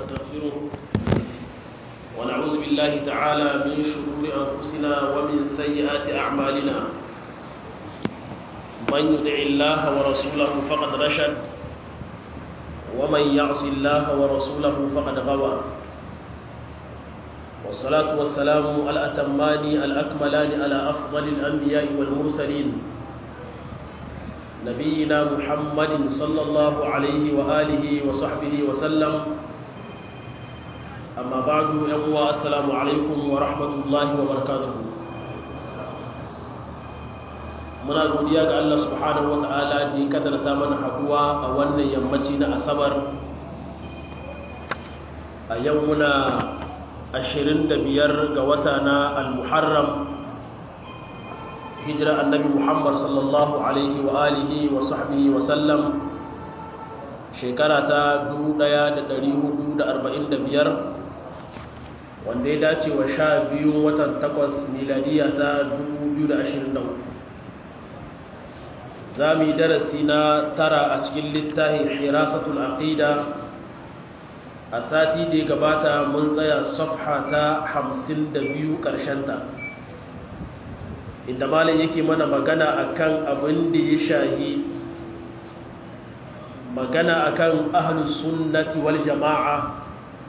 ونستغفره ونعوذ بالله تعالى من شرور أنفسنا ومن سيئات أعمالنا من يدع الله ورسوله فقد رشد ومن يعص الله ورسوله فقد غوى والصلاة والسلام الأتمان الأكملان على أفضل الأنبياء والمرسلين نبينا محمد صلى الله عليه وآله وصحبه وسلم أما بعد أقوى السلام عليكم ورحمة الله وبركاته muna godiya ga Allah subhanahu wata'ala da ya kadarta mana haduwa a wannan yammaci na asabar a yau muna 25 ga wata na al-muharram hijira annabi muhammad sallallahu alaihi wa alihi wa sahbihi wa sallam shekara ta 1445 wanda ya dace wa sha biyun watan takwas miladiya ta 2023 za mu yi darasi na tara a cikin littafin hirasatul aqida a sati da ya gabata mun tsaya safha ta 52 ta. inda malam yake mana magana akan abin da ya shahi magana akan ahlus sunnati wal jama'a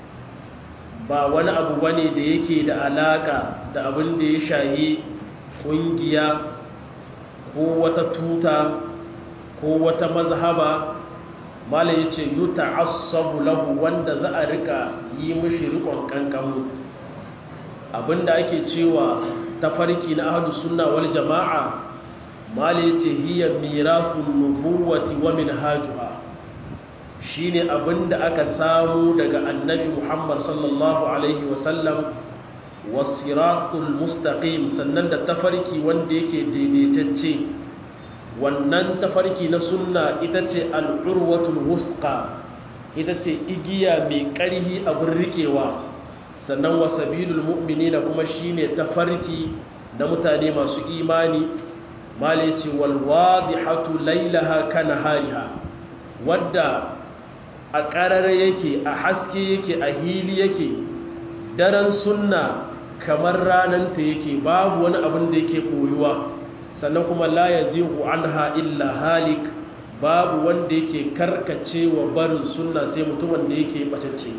ba wani abu bane da yake da alaka da abin da ya shahi kungiya ko wata tuta ko wata mazhaba malam yace yuta'assabu lahu wanda za a rika yi mishi rikon kankamu abinda ake cewa tafarki na ahlus sunna wal jama'a mali yace hiya mirasul nubuwati wa minhajuha shine abinda aka samu daga annabi Muhammad sallallahu alaihi wa sallam wasiratul mustaqim sannan da tafarki wanda yake daidaitacce wannan tafarki na sunna ita ce al-urwatul wusqa ita ce igiya mai ƙarhi abin riƙewa sannan wasabilul mu'minina kuma shine tafarki na mutane masu imani mali ce wal wadihatu lailaha kana hariha wadda a ƙarare yake a haske yake a hili yake daren sunna kamar rananta yake babu wani abin da yake koyuwa sannan kuma la yazihu anha illa halik babu wanda yake karkacewa barin sunna sai mutumin da yake bacacce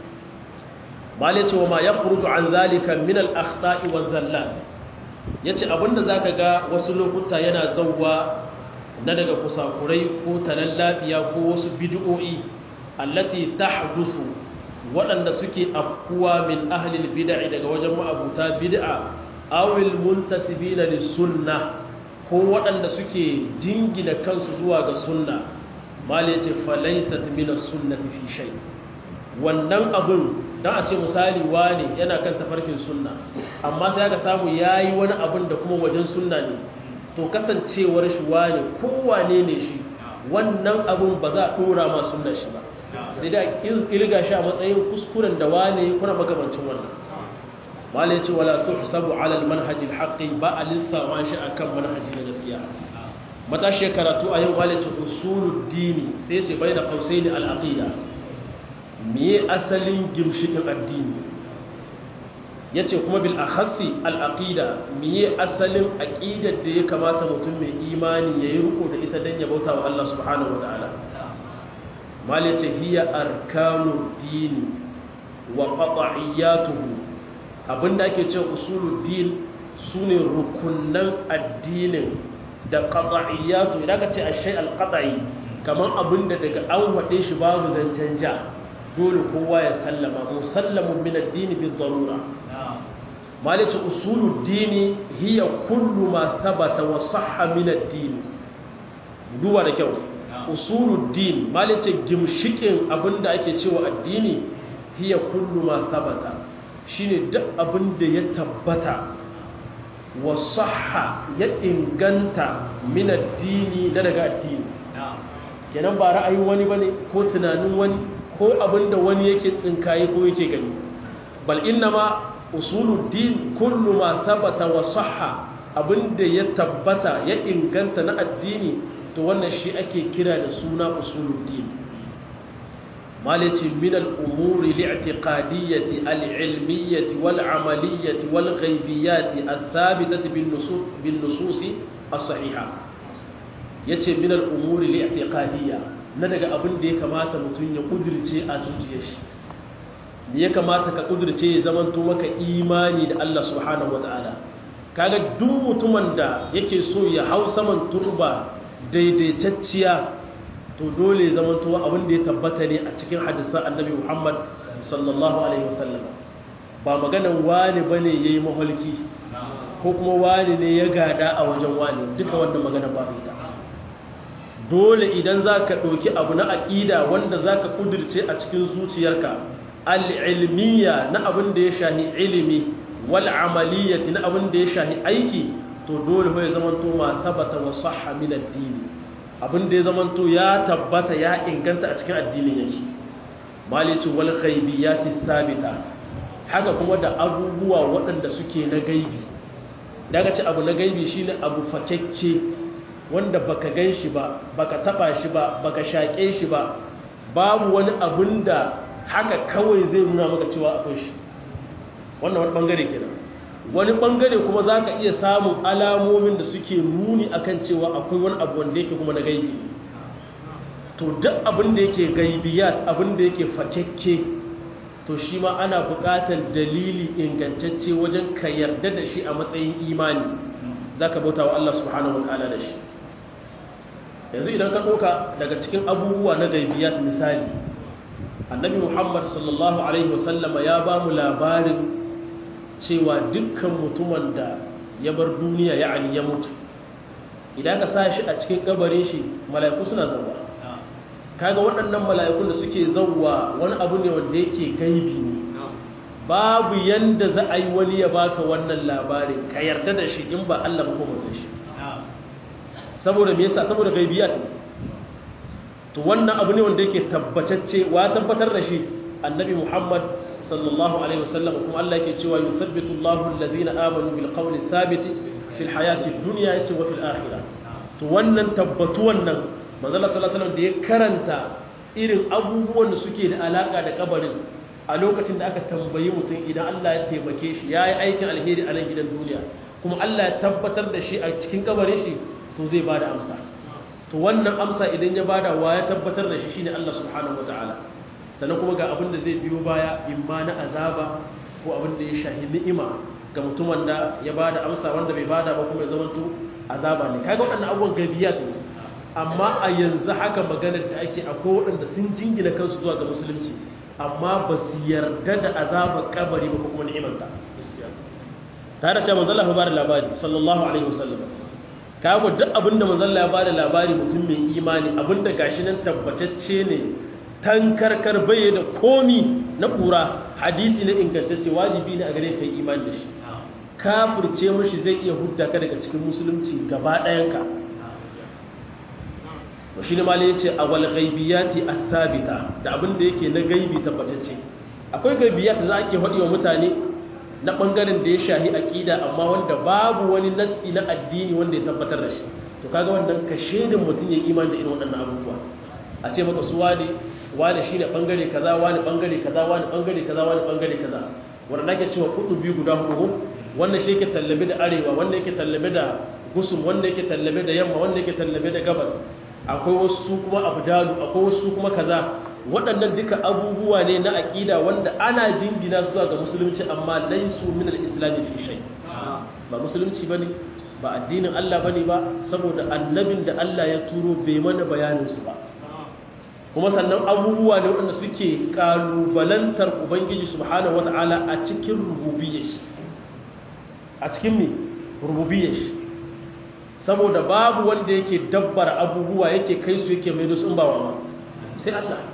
bale ce wa ma ya furutu an zalika min al-akhta'i wa zallat yace abinda zaka ga wasu lokuta yana zawwa na daga kusakurai ko talallabiya ko wasu bid'o'i allati tahdusu waɗanda suke afkuwa min ahli al-bid'i daga wajen ma'abuta bid'a aw al-muntasibina lis-sunnah ko waɗanda suke jingina kansu zuwa ga sunna mali yace falaysat min as-sunnati fi shay wannan abun don a ce misali wane yana kan tafarkin sunna amma sai aka samu ya yi wani abin da kuma wajen sunna ne to kasancewar shi wane kowane ne shi wannan abin ba za a ɗora ma sunna shi ba sai da ilga shi a matsayin kuskuren da wane kuna magamancin wannan wale ce wala tuhsabu ala almanhajil haqqi ba a lissawa shi akan manhaji na gaskiya matashi karatu a yau wale ce usulud dini sai ce bai da qausaini al-aqida miye asalin gimshikin addini ya ce kuma bil akhassi al'aqida miye asalin aƙidar da ya kamata mutum mai imani ya yi riko da ita don ya bauta wa Allah subhanahu wa ta'ala mal ya ce hiya arkanu dini wa qata'iyyatuhu abinda ake ce usulul din sune rukunnan addinin da qata'iyyatu idan ka ce ashay al-qata'i kaman abinda daga an wade shi babu zancen ja dole kowa ya sallama musallamun min addini bi darura malice usulul dini hiya kullu ma thabata wa sahha min ad-din duba da kyau usulul din malice gimshikin abinda ake cewa addini hiya kullu ma thabata shine duk abinda ya tabbata wa sahha ya inganta min ad-dini da daga addini kenan ba ra'ayin wani bane ko tunanin wani ko abinda wani yake tsinkaye ko yake gani bal innama usuluddin kullu ma thabata wa sahha abinda ya tabbata ya inganta na addini to wannan shi ake kira da suna usuluddin malici min al-umuri li'tiqadiyyati al-ilmiyyati wal-amaliyyati wal-ghaybiyyati ath-thabitati bin-nusus bin-nusus as-sahiha yace min al-umuri li'tiqadiyya na daga abin da ya kamata mutum ya kudirce a zuciyar shi me ya kamata ka kudirce ya zamanto maka imani da Allah subhanahu wataala kaga duk mutumin da yake so ya hau saman turba daidaitacciya to dole zamanto abin da ya tabbata ne a cikin hadisan annabi Muhammad sallallahu alaihi wasallam ba maganan wani bane yayi maholki ko kuma wani ne ya gada a wajen wani duka wannan magana ba ita dole idan zaka dauki abu na aqida wanda zaka kudirce a cikin zuciyarka al-ilmiya na abin da ya shahi ilimi wal amaliyati na abin da ya shahi aiki to dole ya zamanto ma tabbata wa sahha min ad-din abin da ya zamanto ya tabbata ya inganta a cikin addinin yake malici wal ghaibiyati thabita haka kuma da abubuwa waɗanda suke na gaibi daga ce abu na gaibi shine abu fakekke wanda baka gan shi ba baka taba shi ba baka shaƙe shi ba babu wani abin da haka kawai zai nuna maka cewa akwai shi wannan wani bangare kenan wani bangare kuma za ka iya samun alamomin da suke nuni akan cewa akwai wani abu wanda yake kuma na gaibi to duk abin da yake gaibiyat abin da yake fakekke to shi ma ana buƙatar dalili ingantacce wajen ka yarda da shi a matsayin imani za ka bauta wa Allah subhanahu wa ta'ala da shi yanzu idan ka ɗauka daga cikin abubuwa na gaibiyat misali annabi muhammad sallallahu alaihi wasallama ya ba mu labarin cewa dukkan mutumin da ya bar duniya ya ali ya mutu idan ka sa shi a cikin kabarin shi mala'iku suna zauwa kaga waɗannan mala'ikun da suke zauwa wani abu ne wanda yake gaibi ne babu yanda za a yi wani ya baka wannan labarin ka yarda da shi in ba Allah ba ko mutum shi saboda me yasa saboda gaibiyat ne to wannan abu ne wanda yake tabbatacce wa tabbatar da shi annabi Muhammad sallallahu alaihi wasallam kuma Allah yake cewa yusabbitu Allahu alladhina amanu bil qawli thabiti fil hayati dunya yace wa fil akhirah to wannan tabbatu wannan manzo Allah sallallahu alaihi wasallam da ya karanta irin abubuwan da suke da alaka da kabarin a lokacin da aka tambayi mutum idan Allah ya taimake shi yayi aikin alheri a nan gidan duniya kuma Allah ya tabbatar da shi a cikin kabarin shi to zai bada amsa to wannan amsa idan ya bada wa ya tabbatar da shi shine Allah subhanahu wataala sannan kuma ga abin da zai biyo baya imma na azaba ko abin da ya shahi ni'ima ga mutumin da ya bada amsa wanda bai bada ba kuma ya zamanto azaba ne kaga waɗannan abubuwan gabiyat ne amma a yanzu haka maganar da ake akwai waɗanda sun jingina kansu zuwa ga musulunci amma ba su yarda da azabar kabari ba ko kuma ni'imanta tare da cewa manzon Allah ya bada labari sallallahu alaihi wasallam kawo duk abinda manzalla ya bada labari mutum mai imani abinda gashi nan tabbatacce ne tankarkar baye da komi na ƙura hadisi na ingantacce wajibi ne a gare kai imani da shi kafirce mashi zai iya hudda ka daga cikin musulunci gaba ɗayanka to shi ne malai yace awal ghaibiyati athabita da abinda yake na gaibi tabbatacce akwai gaibiyat da ake faɗi wa mutane na ɓangaren da ya shahi aƙida amma wanda babu wani nassi na addini wanda ya tabbatar da shi to kaga wannan ka shaidin mutum ya imani da irin waɗannan abubuwa a ce maka su wani wani shi ne ɓangare kaza wani ɓangare kaza wani ɓangare kaza wani ɓangare kaza wanda ake cewa kudu biyu guda hudu wannan shi yake tallabe da arewa wanda yake tallabe da gusum wanda yake tallabe da yamma wanda yake tallabe da gabas akwai wasu kuma abdalu akwai wasu kuma kaza waɗannan duka abubuwa ne na aƙida wanda ana jingina su ga musulunci amma laisu min al-islami fi shay ba musulunci bane ba addinin Allah bane ba saboda annabin da Allah ya turo bai mana bayanin su ba kuma sannan abubuwa ne waɗanda suke kalubalantar ubangiji subhanahu wata'ala a cikin rububiyyar shi a cikin me rububiyyar shi saboda babu wanda yake dabbara abubuwa yake kai su yake mai su in ba wa sai Allah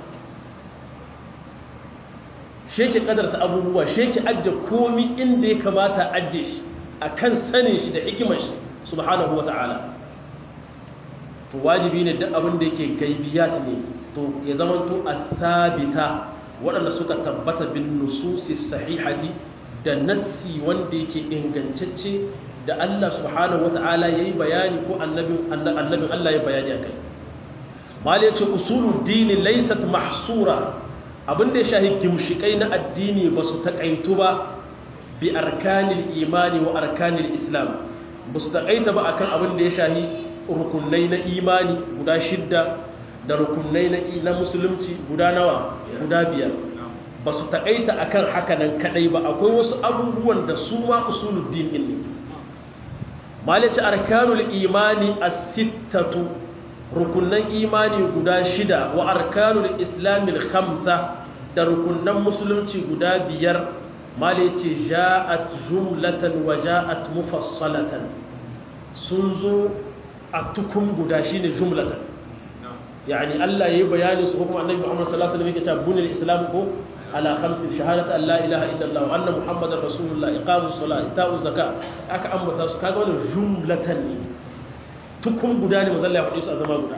sheke kadarta abubuwa sheke ajje komi inda ya kamata ajje shi akan sanin shi da hikimar shi subhanahu wata'ala to wajibi ne duk abin da yake gaibiyat ne to ya zamanto athabita waɗanda suka tabbata bin nususi sahihati da nassi wanda yake ingantacce da Allah subhanahu wata'ala yayi bayani ko annabin annabin Allah ya bayani akai mal yace usulud din laysat mahsura abin da ya shahi gimshikai na addini ba su taƙaitu ba bi arkanil imani wa arkanil islam ba su taƙaita ba akan abin da ya shahi rukunai na imani guda shidda da rukunai na musulunci guda nawa guda biyar ba su taƙaita akan haka nan kaɗai ba akwai wasu abubuwan da su ma usuluddin ɗin ne malice arkanul imani as-sittatu rukunan imani guda shida wa arkanul islamil khamsa da rukunan musulunci guda biyar malice ja'at jumlatan wa ja'at mufassalatan sun zo a tukun guda shine jumlatan yani Allah yayi bayani su kuma annabi Muhammad sallallahu alaihi wasallam yake cewa bunil islam ko ala khamsin shahadatu an la ilaha illallah wa anna muhammadar rasulullah iqamus salat ita'uz zakat aka ambata su kaga wannan jumlatan ne tukun guda ne manzo Allah ya faɗi su a zama guda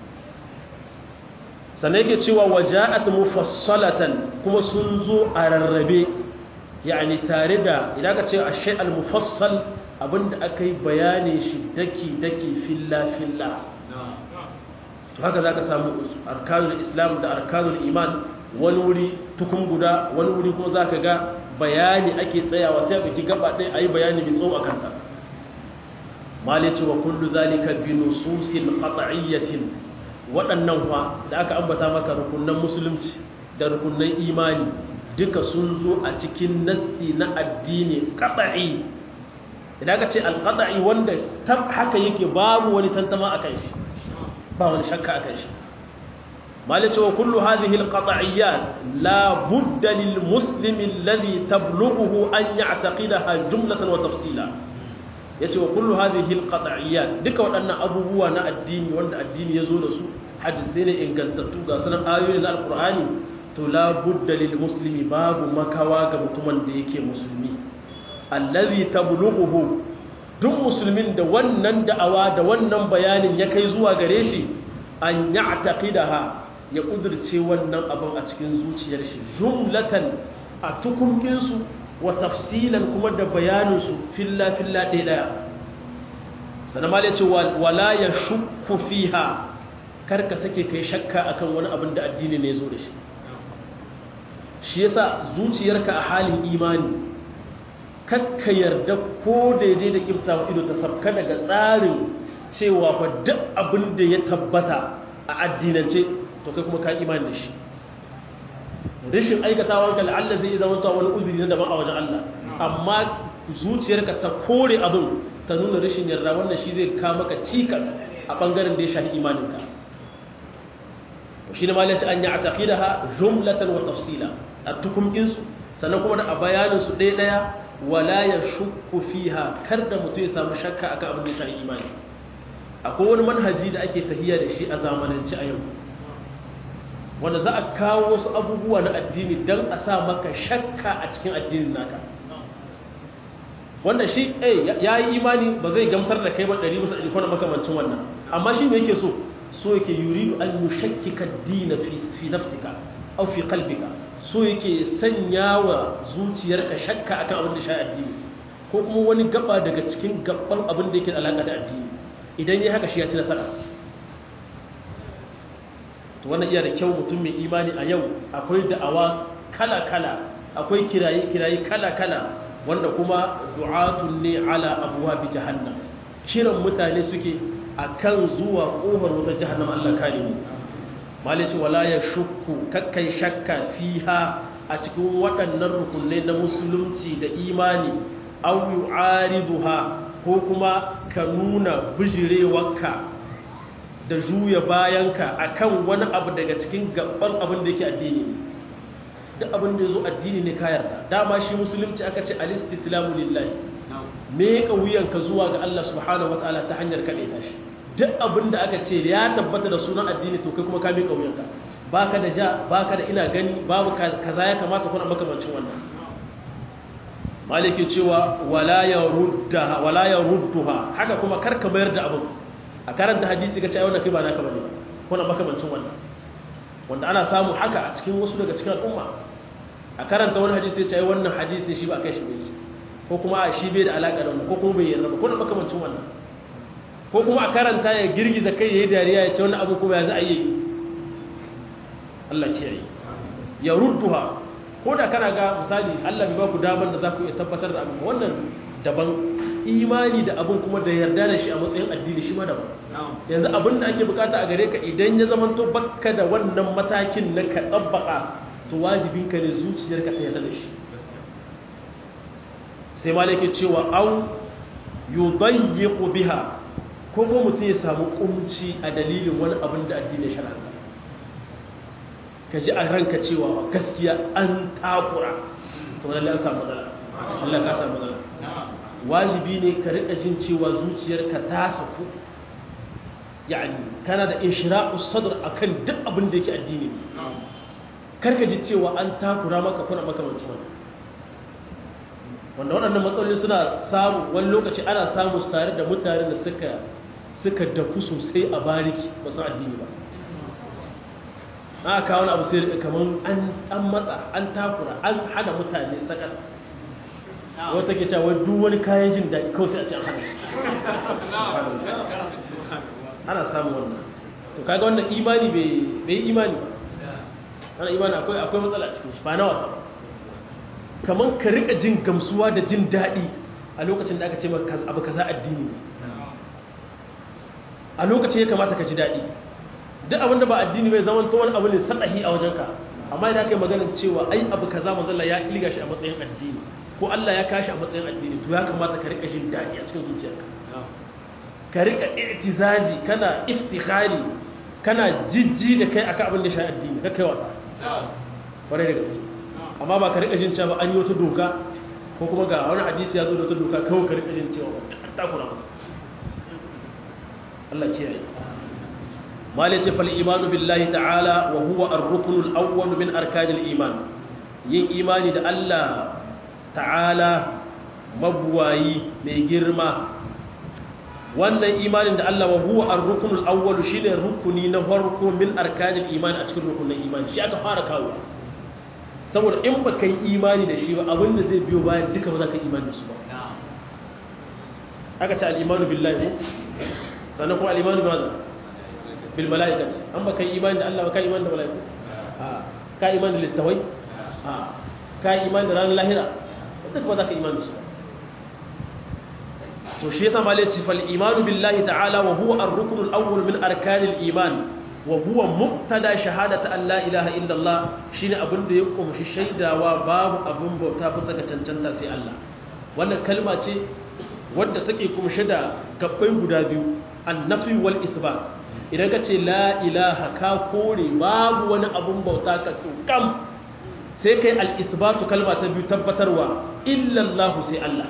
sannan yake cewa waja'at mufassalatan kuma sun zo a rarrabe yani tare da idan ka ce ashay al-mufassal abinda aka yi bayani shi daki daki filla filla to haka zaka samu arkanul islam da arkanul iman wani wuri tukun guda wani wuri kuma zaka ga bayani ake tsayawa sai a biki gaba ɗaya ayi bayani mai tsawo akan ta malice wa kullu zalika bi nususin qat'iyyatin waɗannan fa da aka ambata maka rukunnan musulunci da rukunnan imani duka sun zo a cikin nassi na addini qat'i idan aka ce al-qat'i wanda tab haka yake babu wani tantama akan shi ba wani shakka akan shi malice wa kullu hadhihi al-qat'iyyat la budda lil muslimi alladhi tablughuhu an ya'taqidaha jumlatan wa tafsila ya ce wa kullu hadhihi alqat'iyyat duka waɗannan abubuwa na addini wanda addini ya zo da su hadisai ne ingantattu ga sunan ayoyi na alqur'ani to la budda lil muslimi babu makawa ga mutumin da yake musulmi allazi tablughuhu duk musulmin da wannan da'awa da wannan bayanin ya kai zuwa gare shi an ya'taqidaha ya kudurce wannan abin a cikin zuciyar shi jumlatan a tukunkinsu wa tafsilan kuma da bayaninsu filla-filla ɗaya sannan ma ce wala ya shukku fiha karka sake kai shakka akan wani abin da addini ne zo da shi shi yasa zuciyarka a halin imani kakka yarda ko daidai da kiftawa ido ta sabka daga tsarin cewa fa duk abin da ya tabbata a addinance to kai kuma ka imani da shi rashin aikatawa ka la'alla zai zama ta wani uzuri na daban a wajen Allah amma zuciyarka ta kore abin ta nuna rashin yarda wannan shi zai ka maka cikas a bangaren da ya shafi imaninka shi ne ma lace an yi a taƙidaha jumlatan wa tafsila a tukumkinsu sannan kuma da a bayaninsu ɗaya ɗaya wala ya shukku fiha kar da mutum ya samu shakka akan abin da ya shafi imani akwai wani manhaji da ake tahiya da shi a zamanance a yau wanda za a kawo wasu abubuwa na addini don a sa maka shakka a cikin addinin naka wanda shi eh ya yi imani ba zai gamsar da kai ba ɗari musa ɗari kwanan makamancin wannan amma shi ne yake so so yake yuri an yi shakkika dina fi nafsika au fi kalbika so yake sanya wa zuciyarka shakka akan abin da sha addini ko kuma wani gaba daga cikin gaban abin da yake da alaƙa da addini idan ya haka shi ya ci nasara to wannan iya da kyau mutum mai imani a yau akwai da'awa kala-kala akwai kiraye-kiraye kala-kala wanda kuma du'atun ne ala abuwa bi jahannam kiran mutane suke akan zuwa kofar wata jahannam Allah kare mu malici wala ya shukku kakkai shakka fiha a cikin waɗannan rukunai na musulunci da imani aw yu'ariduha ko kuma ka nuna bijirewarka da juya bayanka akan wani abu daga cikin gaban abin da yake addini duk abin da ya zo addini ne ka yarda dama shi musulunci aka ce alistislamu lillahi me ka wuyanka zuwa ga Allah subhanahu wataala ta hanyar kaɗe ta shi duk abin da aka ce ya tabbata da sunan addini to kai kuma ka miƙa wuyanka baka da ja baka da ina gani babu kaza ya kamata kuna makamancin wannan maliki cewa wala ya ruddaha wala ya rudduha haka kuma karka mayar da abin a karanta hadisi ga cewa wannan kai ba naka bane kuna makamancin wannan wanda ana samu haka a cikin wasu daga cikin al'umma a karanta wani hadisi ya ce wannan hadisi shi ba kai shi bai ko kuma a shi bai da alaka da mu ko kuma bai yarda ba kuna makamancin wannan ko kuma a karanta ya girgiza kai yayi dariya ya ce wannan abu kuma ya za a yi Allah kiyaye ya rudduha ko da kana ga misali Allah bai ba ku damar da za ku iya tabbatar da abin wannan daban imani da abin kuma da yarda da shi a matsayin addini shi ma daban yanzu abin da ake bukata a gare ka idan ya zama to bakka da wannan matakin na ka tsabbaka to wajibin ka ne zuciyarka ta yarda da shi sai malaki cewa au yudayyiqu biha ko ko mutum ya samu kunci a dalilin wani abin da addini ya shar'a ka ji a ranka cewa gaskiya an takura to lalle an samu matsala Allah ka samu matsala wajibi ne ka rika jin cewa zuciyarka ta saku yani kana da inshira'u sadr akan duk abin da yake addini karka ji cewa an takura maka kuna makamancin wannan wanda waɗannan matsaloli suna samu wani lokaci ana samu su tare da mutane da suka suka dafu sosai a bariki ba su addini ba aka kawo abu sai kamar an matsa an takura an hana mutane sakar wata ke cewa duk wani kayan jin daɗi kawai sai a ce an hana ana samun wannan to kaga wannan imani bai imani ba ana imani akwai akwai matsala cikin shi ba na wasa ba kamar ka rika jin gamsuwa da jin daɗi a lokacin da aka ce maka abu kaza addini a lokacin ya kamata ka ji daɗi duk abin da ba addini bai zama to wani abu ne sadahi a wajenka amma idan kai maganar cewa ai abu kaza manzo ya ilga shi a matsayin addini ko Allah ya kashi a matsayin addini to ya kamata ka rika jin daɗi a cikin zuciyarka ka rika i'tizazi kana iftikhari kana jijji da kai akan abin da shi addini ka kai wasa kwarai da gaske amma ba ka rika jin cewa an yi wata doka ko kuma ga wani hadisi ya zo da wata doka kawai ka rika jin cewa an takura maka Allah kiyaye malai ce fal imanu billahi ta'ala wa huwa ar-rukn al-awwal min arkan al-iman yin imani da Allah ta'ala mabuwayi mai girma wannan imanin da Allah wa huwa ar-rukn al-awwal shine rukuni na farko min arkan al-iman a cikin rukunin imani shi aka fara kawo saboda in ba ka yi imani da shi ba abinda zai biyo bayan duka ba za ka imani da su ba aka ce al'imanu billahi sannan kuma al'imanu ba bil mala'ikat an ba ka yi imani da Allah ba ka yi imani da mala'iku ka yi imani da littawai ka yi imani da ranar lahira duka ba za ka imani da su ba to shi yasa malai ce fal imanu billahi ta'ala wa huwa ar-rukn al-awwal min arkanil iman wa huwa muqtada shahadata an la ilaha illallah shine abin da ya kumshi shaidawa babu abin bauta bisa ga cancanta sai Allah wannan kalma ce wadda take kumshe da gabbai guda biyu annafi wal isbat idan ka ce la ilaha ka kore babu wani abin bauta ka kam sai kai al isbatu kalma ta biyu tabbatarwa illallahu sai Allah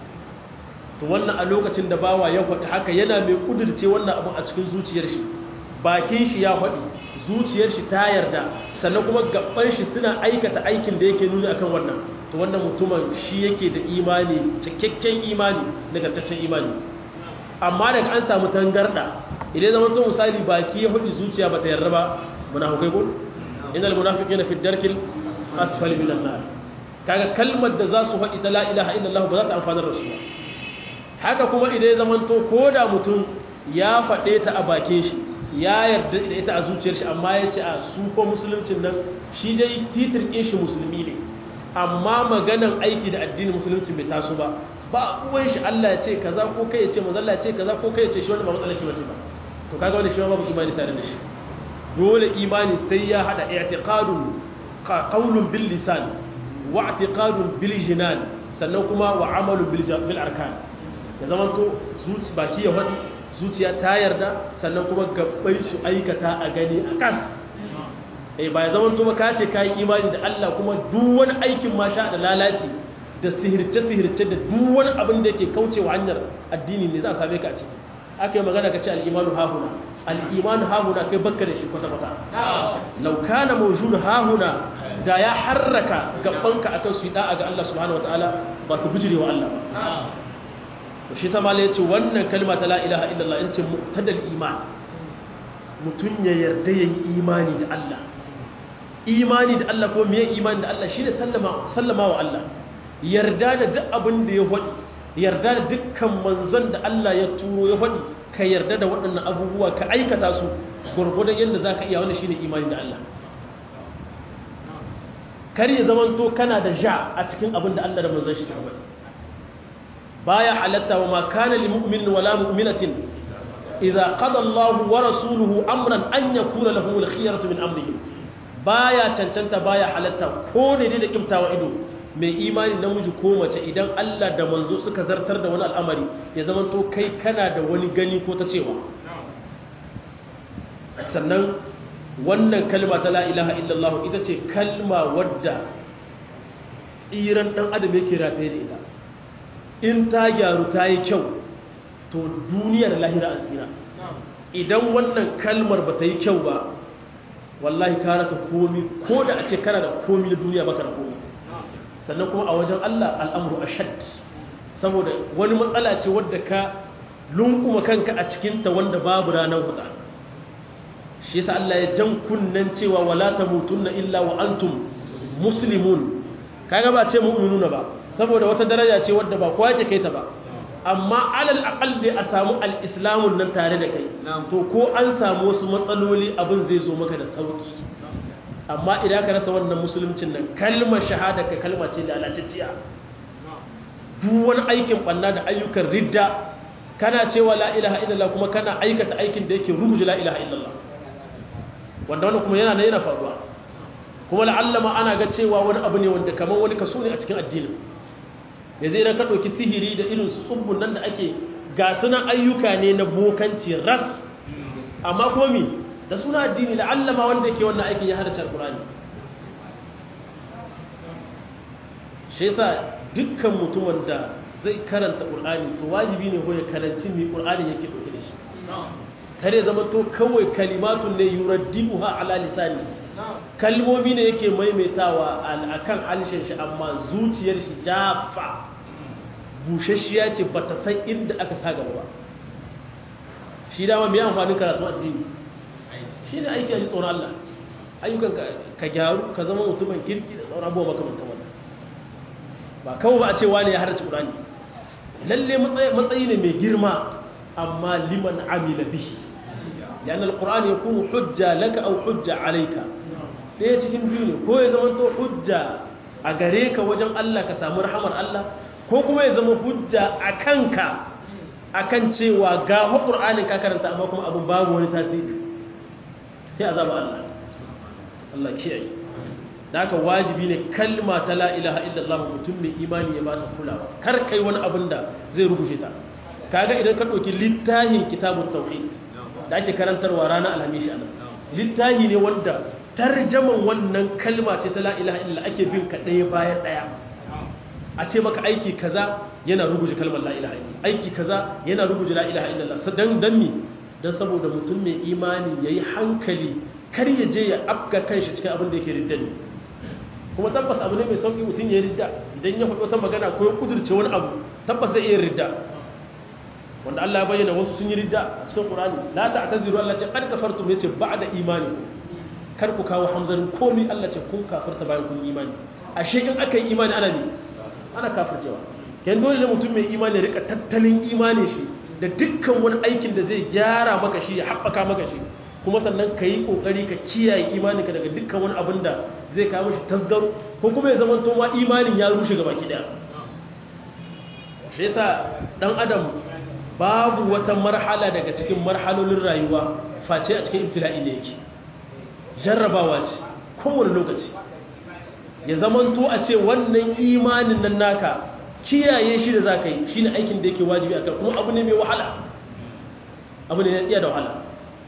to wannan a lokacin da bawa ya faɗi haka yana mai kudirce wannan abu a cikin zuciyar shi bakin shi ya faɗi zuciyar shi ta yarda sannan kuma gaban shi suna aikata aikin da yake nuni akan wannan to wannan mutumin shi yake da imani cikakken imani nagartaccen imani amma daga an samu tangarda idan zama to misali baki ya faɗi zuciya ba ta yarda ba munafikai ko innal munafiqina fi darkil asfali minan nar kaga kalmar da za su faɗi ta la ilaha illallah ba za ta amfanar da su ba haka kuma idan ya zamanto ko da mutum ya faɗe ta a bakin shi ya yarda da ita a zuciyar shi amma ya ce a su ko musuluncin nan shi dai titirkin shi musulmi ne amma maganan aiki da addinin musulunci bai taso ba ba uwan shi Allah ya ce kaza ko kai ya ce manzo Allah ya ce kaza ko kai ya ce shi wanda ba matsalar shi bace ba to kaga wani shi babu imani tare da shi dole imani sai ya hada i'tiqadun qawlun bil lisan wa i'tiqadun bil jinan sannan kuma wa amalun bil bil arkan ya zamanto zuci baki ya faɗi zuciya ta yarda sannan kuma gabbai su aikata a gani a kas eh ba ya zamanto ba ka ce ka yi imani da Allah kuma duk wani aikin ma sha da lalaci da sihirce sihirce da duk wani abin da yake kaucewa hanyar addini ne za a same ka a ciki aka yi magana ka ce al'imanu hahuna al'imanu hahuna kai bakka da shi kwata-kwata laukana mawujud hahuna da ya harraka gabanka akan su yi da'a ga Allah subhanahu wa ta'ala ba su bijirewa Allah ba shi sama ya ce wannan kalma ta la'ilaha illallah in ce muktadal iman mutum ya yarda ya yi imani da Allah imani da Allah ko miye imani da Allah shi ne sallama wa Allah yarda da duk abin da ya faɗi yarda da dukkan manzon da Allah ya turo ya faɗi ka yarda da waɗannan abubuwa ka aikata su gwargwadon yadda za ka iya wani shi ne imani da Allah kar ya zamanto kana da ja a cikin abin da Allah da manzon shi suka bari baya halatta wa ma kana lil mu'min wala mu'minatin idza qada Allah wa rasuluhu amran an yakuna lahum al khiyaratu min amrihim baya cancanta baya halatta ko ne da kimtawa ido mai imani namiji ko mace idan Allah da manzo suka zartar da wani al'amari ya zamanto kai kana da wani gani ko ta cewa sannan wannan kalma ta la ilaha illallah ita ce kalma wadda tsiran dan adam yake rataye da ita in ta gyaru ta yi kyau to duniyar lahira an tsira idan wannan kalmar ba ta yi kyau ba wallahi ka rasa komi ko da a ce kana da komi na duniya baka da komi sannan kuma a wajen Allah al'amuru ashad saboda wani matsala ce wadda ka lunkuma kanka a cikinta wanda babu ranar huda shi yasa Allah ya jan kunnen cewa wala tamutunna illa wa antum muslimun kaga ba ce mu'minuna ba saboda wata daraja ce wadda ba kowa yake kai ta ba amma alal aqal dai a samu al-islamun nan tare da kai to ko an samu wasu matsaloli abin zai zo maka da sauki amma idan ka rasa wannan musuluncin nan kalmar shahada ka kalma ce lalatacciya duk wani aikin banna da ayyukan ridda kana cewa la ilaha illallah kuma kana aikata aikin da yake rubuta la ilaha illallah wanda wannan kuma yana yana faruwa kuma la'allama ana ga cewa wani abu ne wanda kamar wani kaso ne a cikin addinin yanzu idan ka ɗauki sihiri da irin su tsubbun nan da ake ga sunan ayyuka ne na bokanci ras amma kuma mi da suna addini la'allama wanda yake wannan aikin ya hada alkurani shi yasa dukkan mutumin da zai karanta ƙur'ani to wajibi ne ko ya karanci mai ƙur'ani yake ɗauke da shi kare zama to kawai kalimatun ne yuraddibuha ala lisani kalmomi ne yake maimaitawa akan alshen shi amma zuciyar shi jafa bushashiya ce bata san inda aka sa gaba ba shi dama mai amfanin karatu addini shi ne aiki a ji tsoron Allah ayyukan ka gyaru ka zama mutumin kirki da tsoron abubuwa makamantan wannan ba kawai ba a ce wani ya harci ƙurani lalle matsayi ne mai girma amma liman amila bihi لأن القرآن يكون حجة لك أو حجة عليك ɗaya cikin biyu ne ko ya zama to hujja a gare ka wajen Allah ka samu rahamar Allah ko kuma ya zama hujja a kanka a kan cewa ga ƙur'anin ka karanta amma kuma abin babu wani tasiri sai a zaba Allah Allah kiyaye da haka wajibi ne kalma ta la ilaha illallah mutum mai imani ya bata kulawa kar kai wani abin da zai rubuce ta kaga idan ka ɗauki littafin kitabun tauhid da ake karantarwa ranar alhamishi anan littafi ne wanda tarjaman wannan kalma ce ta la ilaha illallah ake bin ka ɗaya bayan ɗaya a ce maka aiki kaza yana ruguje kalmar la ilaha illallah aiki kaza yana ruguje la ilaha illallah dan dan mi dan saboda mutum mai imani yayi hankali kar ya je ya afka kanshi cikin abin da yake ridda ne kuma tabbas abu ne mai sauki mutum ya ridda idan ya faɗo ta magana ko ya kudurce wani abu tabbas zai iya ridda wanda Allah ya bayyana wasu sun yi ridda a cikin Qur'ani la ta'taziru Allah ce qad kafartum yace ba'da imani kar ku kawo hamzarin komai Allah ce kun kafirta bayan kun imani ashe in aka yi imani ana ne ana kafircewa kan dole ne mutum mai imani ya rika tattalin imani shi da dukkan wani aikin da zai gyara maka shi ya haɓaka maka shi kuma sannan ka yi ƙoƙari ka kiyaye imaninka daga dukkan wani abin da zai kawo shi tasgaro ko kuma ya zama to ma imanin ya rushe gaba ki daya shi yasa dan adam babu wata marhala daga cikin marhalolin rayuwa face a cikin ibtila'i ne yake jarrabawa ce kowane lokaci ya zamanto a ce wannan imanin nan naka kiyaye shi da za ka yi shi ne aikin da yake wajibi a kan kuma abu ne mai wahala abu ne iya da wahala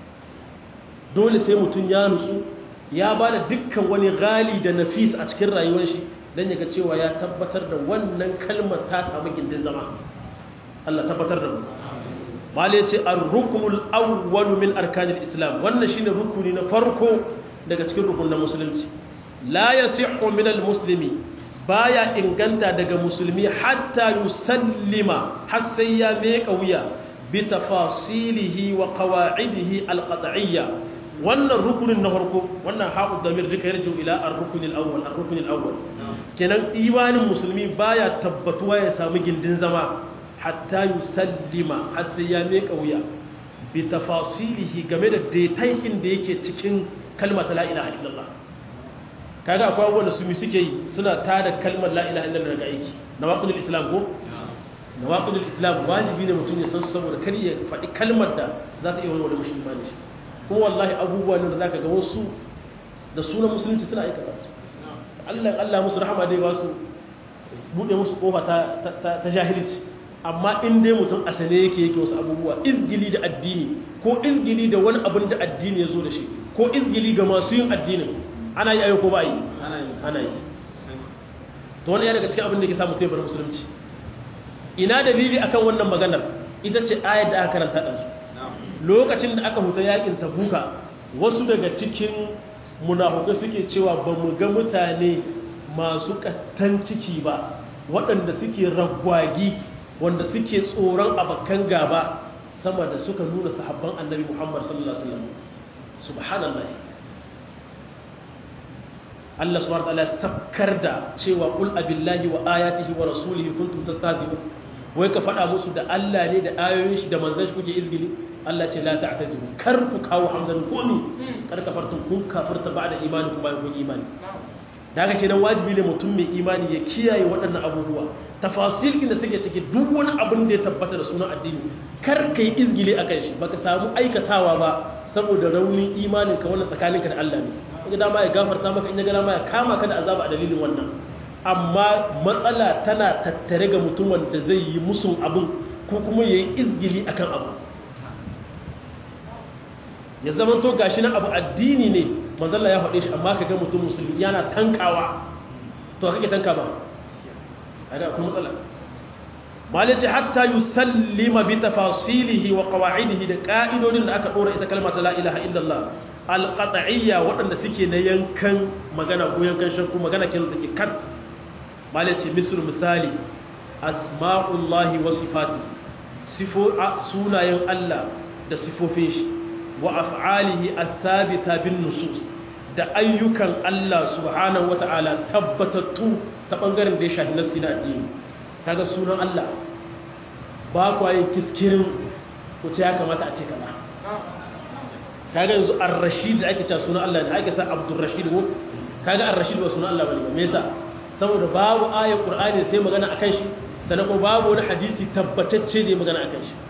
dole sai mutum ya nutsu ya ba da dukkan wani gali da nafis a cikin rayuwar shi don ya ga cewa ya tabbatar da wannan kalmar ta samu gindin zama Allah tabbatar da mu mali ya ce ar-ruknul awwal min arkanil islam wannan shine rukuni na farko daga cikin rukunin musulunci la yasihhu min al-muslimi baya inganta daga musulmi hatta yusallima har sai ya meka wuya bi tafasilihi wa qawa'idihi al-qat'iyya wannan rukunin na farko wannan haƙu damir duka yarju ila ar-rukunil awwal ar-rukunil awwal kenan imanin musulmi baya tabbatuwa ya samu gindin zama hatta yusallima har sai ya meka wuya bi tafasilihi game da detaikin da yake cikin kalmar la ilaha illallah kaga akwai abubuwan da su mi suke yi suna tada kalmar la ilaha illallah daga aiki nawaqidul islam ko nawaqidul islam wajibi ne mutum ya san saboda kar ya faɗi kalmar da za ta iya wani wani musulmani shi kuma wallahi abubuwa ne da zaka ga wasu da sunan musulunci suna aikata su Allah Allah musu rahama dai ba su bude musu kofa ta ta jahilci amma in dai mutum asale yake yake wasu abubuwa izgili da addini ko izgili da wani abin da addini ya zo da shi ko izgili ga masu yin addinin ana yi ayo ko ba yi ana yi to wani ya daga cikin abin da ke samu tebar musulunci ina dalili akan wannan maganar ita ce ayar da aka karanta ɗansu lokacin da aka huta yakin tabuka wasu daga cikin munafukai suke cewa ba mu ga mutane masu kattan ciki ba waɗanda suke ragwagi wanda suke tsoron abakan gaba sama da suka nuna sahabban annabi muhammad sallallahu alaihi wasallam subhanallah Allah subhanahu wa ta'ala sabkar da cewa qul abillahi wa ayatihi wa rasulihi kuntum tastahzi'un wai ka faɗa musu da Allah ne da ayoyin shi da manzon shi kuke izgili Allah ce la ta'tazimu kar ku kawo hamzan komi kar ka fartun kun kafirta ba'da imani kuma kun imani da haka kenan wajibi ne mutum mai imani ya kiyaye waɗannan abubuwa tafasil inda suke ciki duk wani abin da ya tabbata da sunan addini kar ka yi izgili akan shi baka samu aikatawa ba saboda raunin imanin ka wannan tsakaninka da Allah ne kaga dama ya gafarta maka in ya ga dama ya kama ka da azaba a dalilin wannan amma matsala tana tattare ga mutum wanda zai yi musun abin ko kuma ya yi izgili akan abu ya zama to gashi na abu addini ne manzalla ya faɗe shi amma ka ga mutum musulmi yana tankawa to kake tanka ba a da kuma matsala malice hatta yusallima bi tafasilihi wa qawa'idihi da ka'idodin da aka dora ita kalmar la ilaha illallah alqat'iyya waɗanda suke na yankan magana ko yankan shakku magana kin da ke kat malice misr misali asma'ullahi wa sifatihi sifo sunayen Allah da sifofin shi wa af'alihi athabita bin nusus da ayyukan Allah subhanahu wata'ala tabbatattu ta bangaren da ya shafi nassi na addini kaga sunan Allah ba kwa yin kiskirin ko ce ya kamata a ce kaza kaga yanzu ar-rashid da ake cewa sunan Allah ne ake sa abdur rashid ko kaga ar-rashid ba sunan Allah bane me yasa saboda babu ayat qur'ani sai magana akan shi sannan ko babu wani hadisi tabbatacce da magana akan shi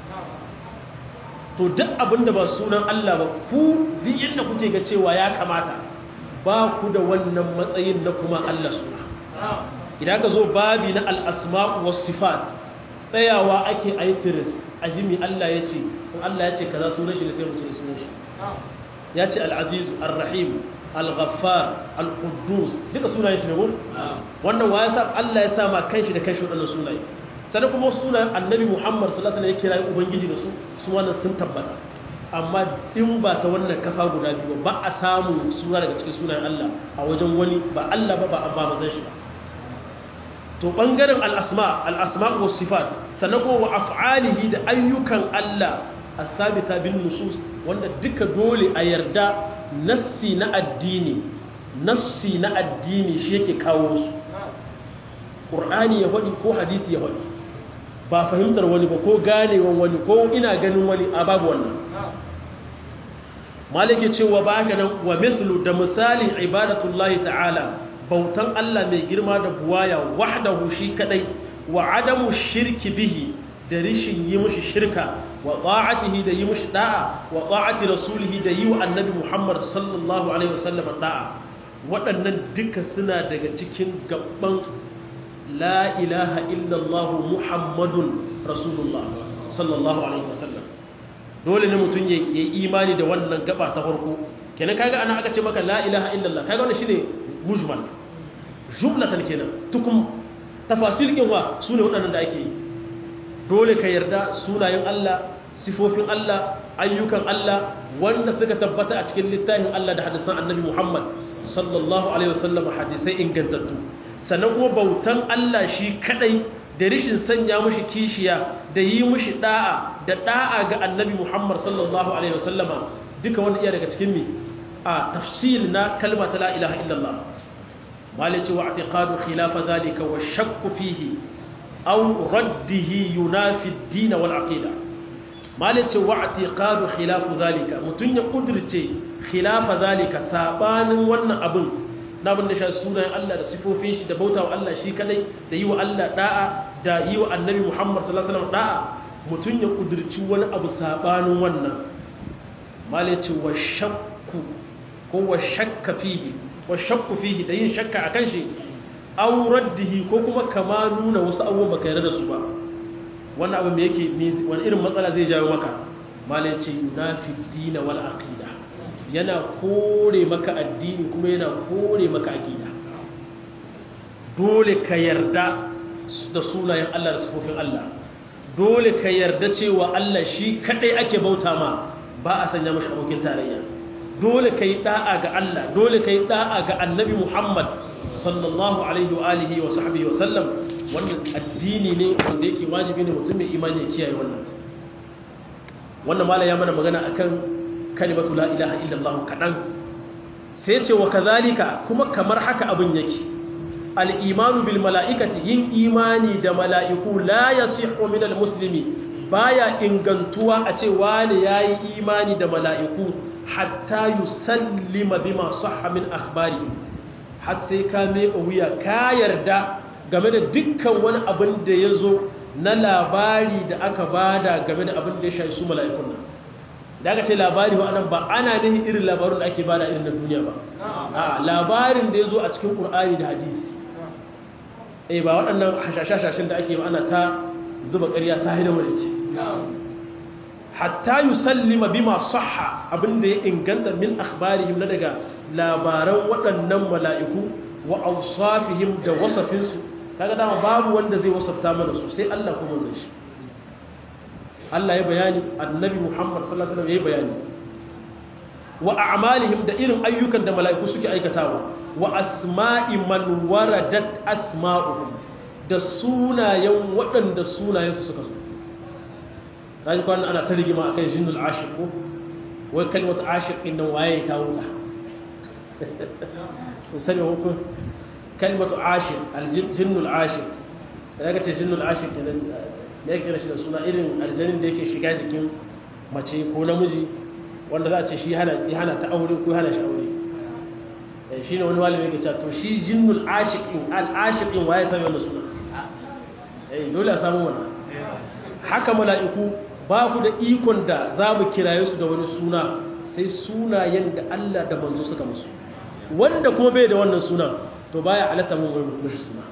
to duk abinda ba sunan Allah ba ku duk yadda kuke ga cewa ya kamata ba ku da wannan matsayin na kuma Allah suna idan ka zo babi na al'asma'u wasu sifat tsayawa ake aitiris a jimi Allah ya ce in Allah ya ce ka za sunan shi da sai mutu da sunan shi ya ce al'azizu al-rahim al-ghaffar al-quddus duka sunayen shi ne ko wannan wa ya sa Allah ya sa ma kanshi da kanshi waɗannan sunaye sannan kuma sunan annabi muhammad sallallahu alaihi wasallam ya kira ubangiji da su su wannan sun tabbata amma in ba ta wannan kafa guda biyu ba a samu suna daga cikin sunayen Allah a wajen wani ba Allah ba ba ba mazan shi ba to bangaren al-asma al-asma wa sifat sannan kuma wa af'alihi da ayyukan Allah as-sabita bin nusus wanda duka dole a yarda nassi na addini nassi na addini shi yake kawo su qur'ani ya faɗi ko hadisi ya faɗi ba fahimtar wani ba ko ganewan wani ko ina ganin wani a babu wannan malike cewa ba haka nan wa mithlu da misalin ibadatullahi ta'ala bautan Allah mai girma da buwaya wahdahu shi kadai wa adamu shirki bihi da rishin yi mushi shirka wa ta'atihi da yi mushi da'a wa ta'ati rasulihi da yi wa annabi Muhammad sallallahu alaihi wasallam da'a waɗannan duka suna daga cikin gaban la ilaha illallah muhammadun rasulullah sallallahu alaihi wasallam dole ne mutum ya yi imani da wannan gaba ta farko kenan kaga ana aka ce maka la ilaha illallah kaga wannan shine mujmal jumlatan kenan tukum tafasil kin wa sune waɗannan da ake yi dole ka yarda sunayen Allah sifofin Allah ayyukan Allah wanda suka tabbata a cikin littafin Allah da hadisan annabi Muhammad sallallahu alaihi wasallam hadisai ingantattu sannan kuma bautan Allah shi kadai da rishin sanya mushi kishiya da yi mushi da'a da da'a ga annabi Muhammad sallallahu alaihi wasallama duka wanda iya daga cikin mi a tafsil na kalma ta la ilaha illallah malici wa i'tiqadu khilafa zalika wa shakku fihi aw raddihi yunafi ad-din wal aqida malici wa i'tiqadu khilafu zalika mutun ya kudirce khilafa zalika sabanin wannan abin na abin da shi sunayen Allah da sifofin shi da bautawa Allah shi kadai da yi wa Allah da'a da yi wa annabi Muhammad sallallahu alaihi wasallam da'a mutum ya kudirci wani abu sabanin wannan malai ce wa shakku ko wa shakka fihi wa shakku fihi da yin shakka akan shi aw raddihi ko kuma kama nuna wasu abubuwan baka yarda da su ba wannan abu me yake wani irin matsala zai jawo maka malai ce yunafi dina wal aqida yana kore maka addini kuma yana kore maka aqida dole ka yarda da sunayen Allah da sifofin Allah dole ka yarda cewa Allah shi kadai ake bauta ma ba a sanya mashi abokin tarayya dole ka yi da'a ga Allah dole ka yi da'a ga annabi Muhammad sallallahu alaihi wa alihi wa sahbihi wa sallam wannan addini ne wanda yake wajibi ne mutum mai imani ya kiyaye wannan wannan mala ya mana magana akan kalimatu la ilaha illallah kadan sai ce wa kazalika kuma kamar haka abin yake al-imanu bil mala'ikati yin imani da mala'iku la yasihhu min al-muslimi baya ingantuwa a ce wani yayi imani da mala'iku hatta yusallima bima sahha min akhbarihim har sai ka meka wuya ka yarda game da dukkan wani abin da ya zo na labari da aka bada game da abin da ya shafi su mala'ikun nan da aka ce labari wa anan ba ana nihin irin labarun da ake bada irin na duniya ba a labarin da ya zo a cikin ƙur'ani da hadisi eh ba waɗannan hashashashashin da ake ba ana ta zuba ƙarya sahi da wani hatta yusallima bima sahha abinda ya inganta min akhbarihim na daga labaran waɗannan mala'iku wa awsafihim da wasafinsu kaga dama babu wanda zai wasafta mana su sai Allah kuma zai shi Allah ya bayani annabi Muhammad sallallahu alaihi wasallam ya bayani wa a'malihim da irin ayyukan da mala'iku suke aikatawa wa asma'i man waradat asma'uhum da sunayen waɗanda sunayensu suka zo raji kwanan ana ta rigima akan jinnul ashir ko wai kalmatu ashir ɗin nan waye ya kawo ta sani hukun kalmatu ashir aljinnul ashir da ya ce jinnul ashir kenan da ya kira shi da suna irin aljanin da yake shiga jikin mace ko namiji wanda za a ce shi hana ta aure ko hana shi aure shi ne wani walimi yake cewa to shi jinnul ashir ɗin al-ashir ɗin waye sami wannan suna dole a samu wannan haka mala'iku ba ku da ikon da za mu kiraye su da wani suna sai sunayen da Allah da manzo suka musu wanda kuma bai da wannan suna to baya halatta mun wani mushi suna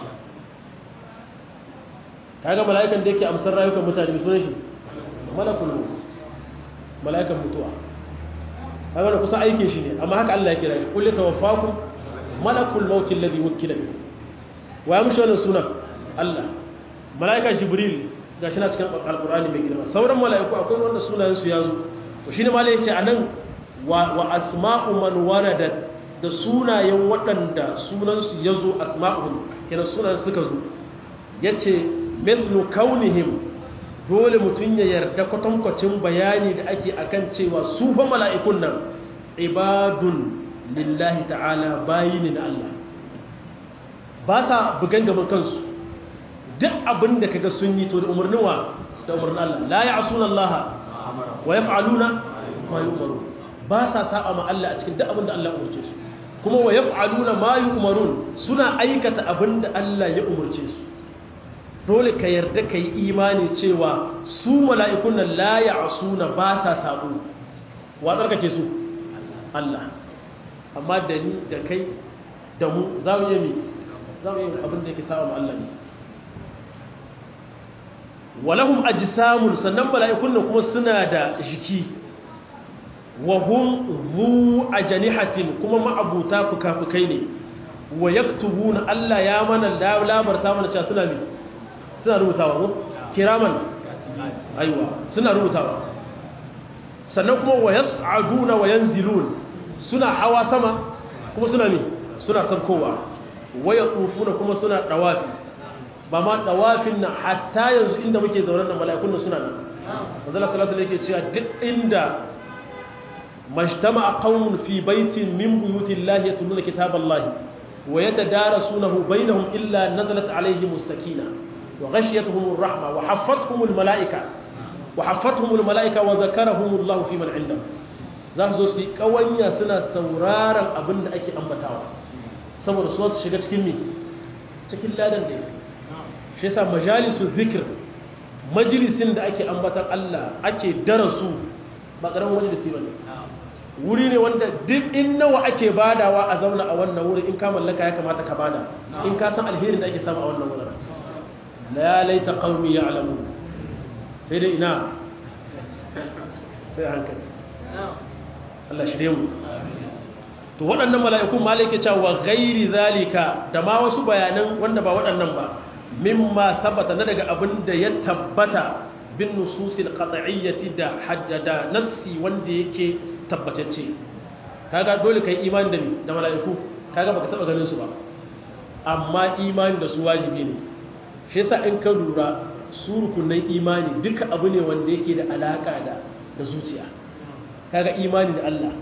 kaga mala'ikan da yake amsar rayukan mutane mai sunan shi malakul maut mala'ikan mutuwa kaga da kusa aikin shi ne amma haka Allah ya kira shi kullu tawaffakum malakul maut alladhi wukila bikum wa ya mushi wannan suna Allah mala'ika jibril ga shi na cikin alkur'ani mai girma sauran mala'iku akwai wanda sunayensu ya zo to shi ne ma ya ce a nan wa asma'u man warada da sunayen waɗanda sunansu ya zo asma'uhum kenan sunayen suka zo ya ce meslu kaunihim dole mutum ya yarda kwatankwacin bayani da ake akan cewa su fa mala'ikun nan ibadun lillahi ta'ala bayi ne na Allah ba sa bugan gaban kansu duk abin da kaga sun yi to da umarnin wa da umarnin Allah la ya'suna Allah wa yaf'aluna ma yu'maru ba sa saba ma Allah a cikin duk abin da Allah ya umarce su kuma wa yaf'aluna ma yu'marun suna aikata abin da Allah ya umarce su dole ka yarda ka yi imani cewa su mala'ikun nan la ya'suna ba sa sabo wa tsarkake su Allah amma da ni da kai da mu za mu yi za mu yi abin da yake saba ma Allah ne walahum ajsamun sannan mala'ikun nan kuma suna da jiki wa hum zu ajnihatin kuma ma'abuta fukafukai ne wa yaktubuna Allah ya mana labarta mana cewa suna ne suna rubutawa ko kiraman aiwa suna rubutawa sannan kuma wa yas'aduna wa yanzilun suna hawa sama kuma suna ne suna sarkowa wa yatufuna kuma suna dawafi ba ma dawafin nan hatta yanzu inda muke zaune da mala'ikun nan suna nan manzala sallallahu alaihi yake cewa duk inda majtama'a qaumun fi baitin min buyutillahi yatluna kitaballahi wa yatadarasunahu bainahum illa nazalat alaihim as-sakina wa ghashiyatuhum ar-rahma wa haffathum al-mala'ika wa haffathum al-mala'ika wa dhakarahum Allah fi man 'indahu za su zo su yi kawanya suna sauraron abin da ake ambatawa saboda su su shiga cikin mi cikin ladan da shi yasa majalisu zikir majalisin da ake ambatan Allah ake darasu ba karamin majalisi bane wuri ne wanda duk in nawa ake badawa a zauna a wannan wuri in ka mallaka ya kamata ka bada in ka san alherin da ake samu a wannan wurin la laita qaumi ya'lamu sai dai ina sai hankali Allah shirye mu to waɗannan mala'ikun malaka cewa ghairi zalika da ma wasu bayanan wanda ba waɗannan ba mimma tabbata na daga abin da ya tabbata bin nususil qat'iyyati da haddada nassi wanda yake tabbatacce kaga dole kai imani da da mala'iku kaga baka taba ganin su ba amma imani da su wajibi ne shi yasa in ka lura su rukunin imani duka abu ne wanda yake da alaka da da zuciya kaga imani da Allah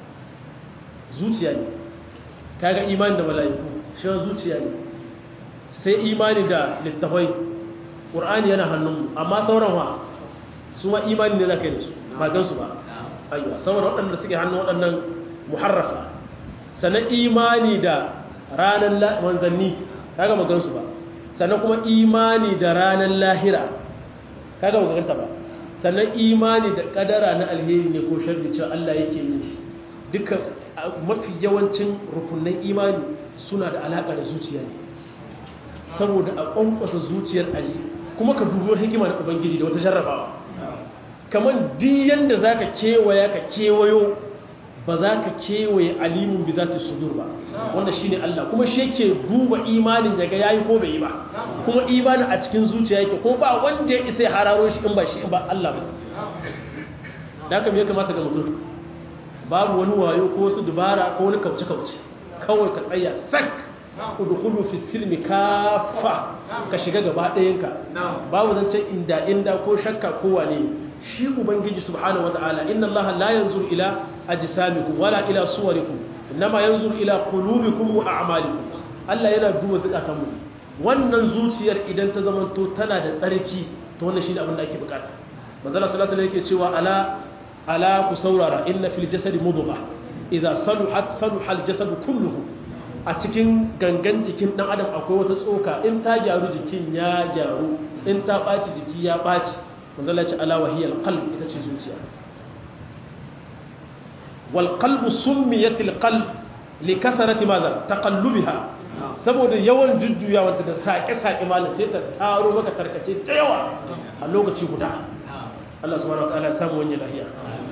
zuciya ne kaga imani da mala'iku shi zuciya ne sai imani da littafai qur'ani yana hannunmu amma sauran wa su ma imani ne zaka yi da su ba gan su ba aiwa saboda waɗanda suke hannun waɗannan muharrafa sannan imani da ranar manzanni kaga magan su ba sannan kuma imani da ranar lahira kaga maganta ba sannan imani da kadara na alheri ne ko sharri cewa Allah yake yin shi duka mafi yawancin rukunin imani suna da alaka da zuciya ne saboda a kwankwasa zuciyar aji kuma ka dubo hikima da ubangiji da wata jarrabawa kamar diyan da za ka kewaya ka kewayo ba za ka kewaye alimun bi za ta sudur ba wanda shi ne Allah kuma shi ke duba imanin daga ya yi ko bai yi ba kuma imanin a cikin zuciya yake ko ba wanda ya isa ya hararo shi in ba shi ba Allah ba da haka ya kamata ga mutum babu wani wayo ko wasu dubara ko wani kauce-kauce kawai ka tsaya sak udkhulu fi silmi kafa ka shiga gaba ɗayanka babu zancen inda inda ko shakka ko wane shi ubangiji subhanahu wataala inna allaha la yanzuru ila ajsamikum wala ila suwarikum inma yanzuru ila qulubikum wa a'malikum Allah yana duba zakatan mu wannan zuciyar idan ta zamanto tana da tsarki to wannan shine abin da ake bukata manzo sallallahu alaihi wasallam yake cewa ala ala ku saurara inna fil jasadi mudghah idza saluhat saluha al jasadu kulluhu a cikin gangan jikin dan adam akwai wata tsoka in ta gyaru jikin ya gyaru in ta ɓaci jiki ya ɓaci manzala ce ala wahiyar qalb ita ce zuciya wal qalbu summiyatil qalb li kasarati maza taqallubiha saboda yawan jujjuyawa da saƙe-saƙe malam sai ta taro maka tarkace da yawa a lokaci guda Allah subhanahu wa ta'ala ya samu wani lahiya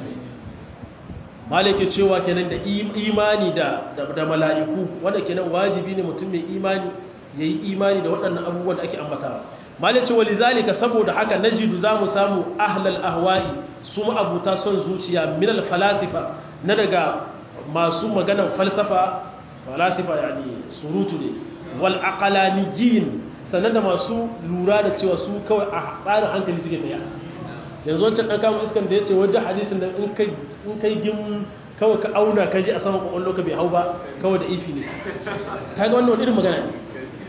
malaki cewa kenan da imani da da mala'iku wanda kenan wajibi ne mutum mai imani yayi imani da waɗannan abubuwan da ake ambatawa malaki cewa lidhalika saboda haka najidu zamu samu ahlal ahwa'i su abuta son zuciya min al falasifa na daga masu maganar falsafa falasifa yani surutu ne wal aqlaniyin sannan da masu lura da cewa su kawai a tsarin hankali suke tafiya yanzu wancan ɗan kama iskan da ya ce wadda hadisin da in kai gim kawai ka auna ka ji a saman kwakwallo ka bai hau ba kawai da ifi ne ka ga wannan irin magana ne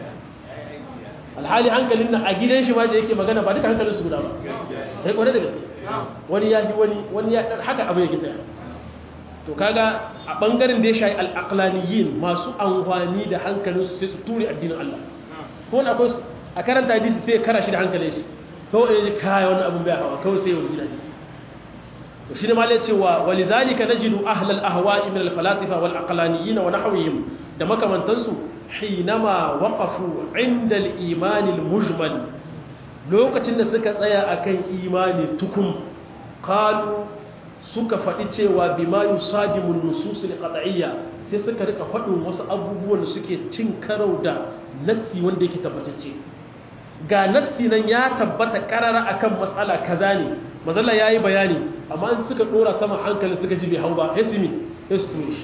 alhali hankalin nan a gidan shi ma da yake magana ba duka hankalin su guda ba ya kwanar da gaske wani ya fi wani wani ya ɗan haka abu ya gita to kaga a ɓangaren da ya shayi al'aqlaniyin masu amfani da hankalin su sai su ture addinin Allah ko wani akwai a karanta hadisi sai ya kara shi da hankalin shi kawai ya ji kaya wani abin bai hawa kawai sai ya wuce hadisi to shi ne ma lai cewa walidhalika najidu ahlal ahwa'i min al-falasifa wal aqlaniyyin wa nahwihim da makamantansu hinama waqafu inda al-iman al-mujmal lokacin da suka tsaya akan imani tukum qalu suka faɗi cewa bima yusadimu an-nusus al-qat'iyya sai suka rika faɗin wasu abubuwan da suke cin karau da nassi wanda yake tabbatacce ga nassi nan ya tabbata karara akan matsala kaza ne mazalla ya yi bayani amma in suka dora sama hankali suka ji bai hau ba hesimi ya su ture shi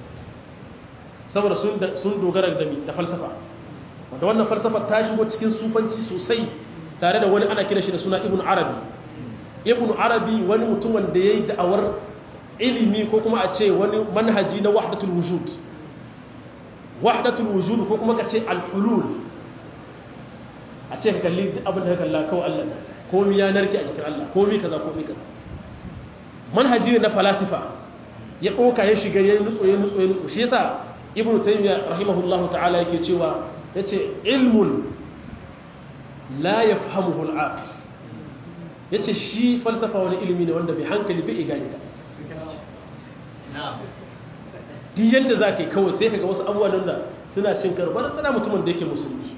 saboda sun dogara da da falsafa wanda wannan falsafa ta shigo cikin sufanci sosai tare da wani ana kira shi da suna ibn arabi ibn arabi wani mutum wanda ya yi da'awar ilimi ko kuma a ce wani manhaji na wahdatul wujud wahdatul wujud ko kuma ka ce al-hulul a ce ka kalli abin da ka kalla kawai Allah ne komi ya narke a jikin Allah komi kaza komi kaza manhaji ne na falasifa ya ɗauka ya shiga ya nutso ya nutso ya nutso shi yasa ibnu taymiya rahimahullahu ta'ala yake cewa yace ilmun la yafhamuhu al-aqil yace shi falsafa wani ilimi ne wanda bai hankali bai gane ta duk yadda za ka yi kawai sai ka ga wasu abubuwan da suna cin karo ba tana mutumin da yake musulmi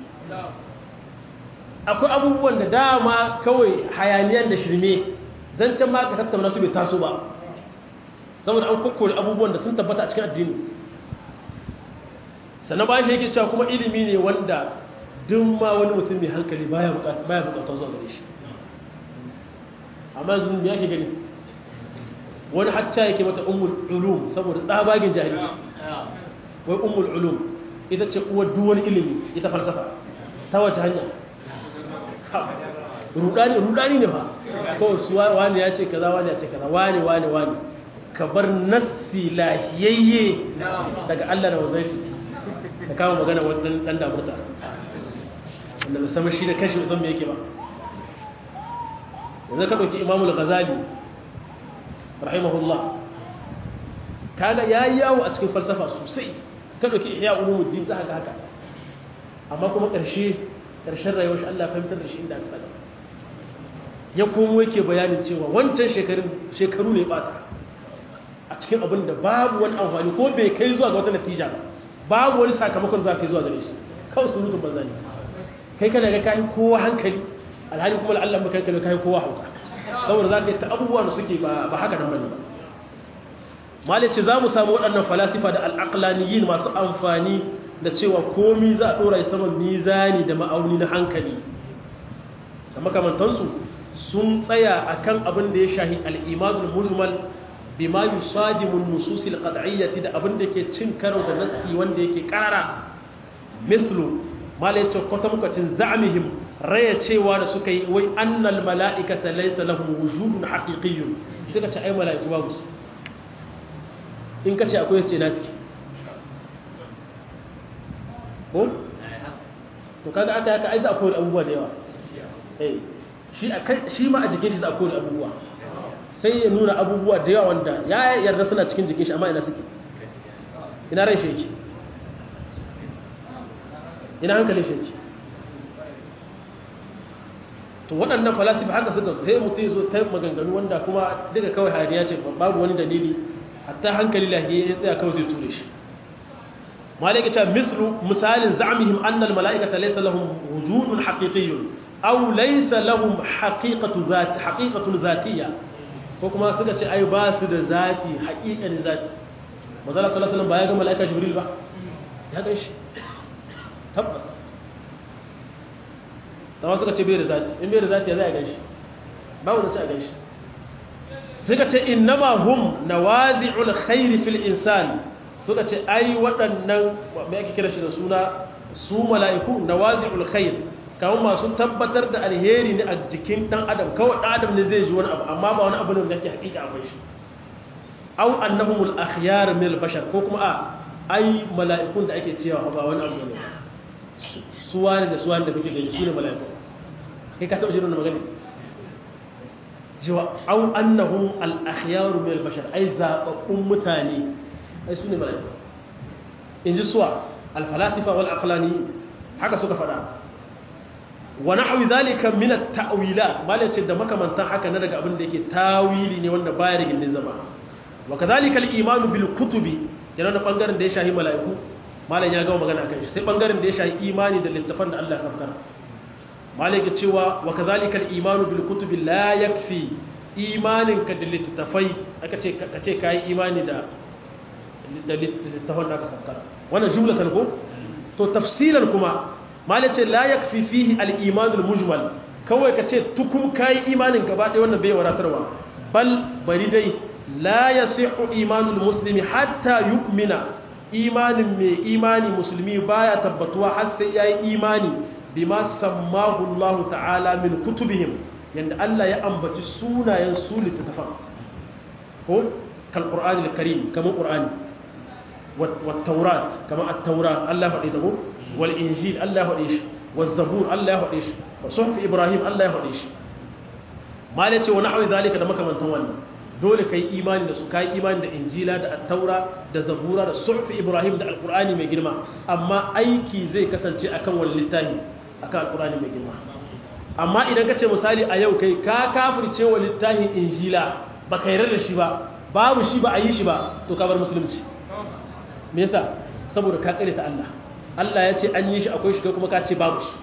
akwai abubuwan da dama kawai hayaniyan da shirme zancen ma ka tattauna su bai taso ba saboda an kokkore abubuwan da sun tabbata a cikin addini sannan bayan shi yake cewa kuma ilimi ne wanda duk ma wani mutum mai hankali baya bukatar zuwa gare shi amma yanzu me yake gani wani hacca yake mata ummul ulum saboda tsabagen jahilci wai ummul ulum ita ce uwar duwar ilimi ita falsafa ta wace hanya rudani rudani ne fa kawai su wani ya ce kaza wani ya ce kaza wani wani wani ka bar nassi lahiyayye daga Allah da wanzan shi ka kama magana wani dan damurta wanda musamman shi da kashi musamman me yake ba yanzu ka ɗauki imamul ghazali rahimahullah kaga ya yi yawo a cikin falsafa sosai ka ɗauki ihya ulumuddin za ga haka amma kuma ƙarshe ƙarshen rayuwar shi Allah fahimtar da shi inda aka saka ya komo yake bayanin cewa wancan shekaru ne bata a cikin abin da babu wani amfani ko bai kai zuwa ga wata natija ba babu wani sakamakon za ka yi zuwa gare shi kawai surutun banza ne kai kana ga kayi kowa hankali alhali kuma la'allan ba kai kana kayi kowa hauka saboda za ka yi ta abubuwa da suke ba haka nan bane ba malice za mu samu waɗannan falasifa da al'aqlaniyin masu amfani da cewa komi za a ɗora saman mizani da ma'auni na hankali da makamantansu sun tsaya akan abin da ya shahi al'imadul mujmal bima yusadimun nususil qad'iyyati da abin da ke cin karo da nassi wanda yake karara mislu malaice kwata mukacin za'mihim raya cewa da suka yi wai annal mala'ikata laysa lahum wujudun haqiqiyyun suka ce ai mala'iku babu su in ka ce akwai ce nasu ko to kaga aka yaka ai za a koyi abubuwa da yawa eh shi shi ma a jikin shi za a koyi abubuwa sai ya nuna abubuwa da yawa wanda ya yarda suna cikin jikin shi amma ina suke ina rai shi yake ina hankalin shi yake to waɗannan falasifa haka suka zo sai mutum zo ta maganganu wanda kuma duka kawai hayaniya ce babu wani dalili hatta hankali lahiya ya tsaya kawai zai ture shi malaka ce mislu misalin za'mihim annal mala'ikata laysa lahum wujudun haqiqiyyun aw laysa lahum haqiqatu zati haqiqatun zatiyya ko kuma suka ce ai ba su da zati haqiqanin zati manzo sallallahu alaihi wasallam ba ya ga mala'ika jibril ba ya ga shi tabbas tawa suka ce bai da zati in bai da zati ya zai ga shi babu da ci a ga shi suka ce innama hum nawazi'ul khairi fil insan suka ce ai waɗannan me ake kira shi da suna su mala'iku nawazi'ul khair kamar masu tabbatar da alheri ne a jikin dan adam kawai dan adam ne zai ji wani abu amma ba wani abu ne da yake hakika akwai shi aw annahumul akhyar min al bashar ko kuma a ai mala'ikun da ake cewa ba wani abu ne su wani da su wani da kuke gani su ne mala'iku kai ka taɓa jin wannan magana cewa au annahum al-akhyaru min al-bashar ai zababbun mutane ai sune malaiku inji suwa al-falasifa wal aqlani haka suka fada wa nahwi dhalika min at-ta'wilat malai ce da makamantan haka na daga abin da yake tawili ne wanda baya da gindin zama wa kadhalika al-iman bil kutubi yana da bangaren da ya shahi malaiku malai ya gama magana akan shi sai bangaren da ya shahi imani da littafan da Allah ya sabkar malaka cewa wa kadhalika al-imanu bil kutubi la yakfi imanin ka da littafai aka ce ka ce kai imani da da littafan da aka sabkar wannan jumlatan ko to tafsilan kuma malaka ce la yakfi fihi al-iman al-mujmal kawai ka ce tukum kai imanin gaba ɗaya wannan bai wadatarwa bal bari dai la yasihu imanul muslimi hatta yu'mina imanin mai imani musulmi baya tabbatuwa har sai yayi imani bima sammahu Allah ta'ala min kutubihim yanda Allah ya ambaci sunayen su littattafan ko kal qur'ani al-karim kamar qur'ani wat taurat kamar at-taura Allah faɗi ta ko wal injil Allah faɗi shi waz zabur Allah faɗi shi wa suhuf ibrahim Allah faɗi shi malai ce wa nahwi zalika da makamantan wannan dole kai imani da su kai imani da injila da attaura da zabura da suhfi ibrahim da alqur'ani mai girma amma aiki zai kasance akan wani littafi akan alqur'ani mai girma amma idan ka ce misali a yau kai ka kafirce wa littafin injila ba ka yarda da shi ba babu shi ba a yi shi ba to ka bar musulunci me yasa saboda ka kare ta Allah Allah ya ce an yi shi akwai shi kai kuma ka ce babu shi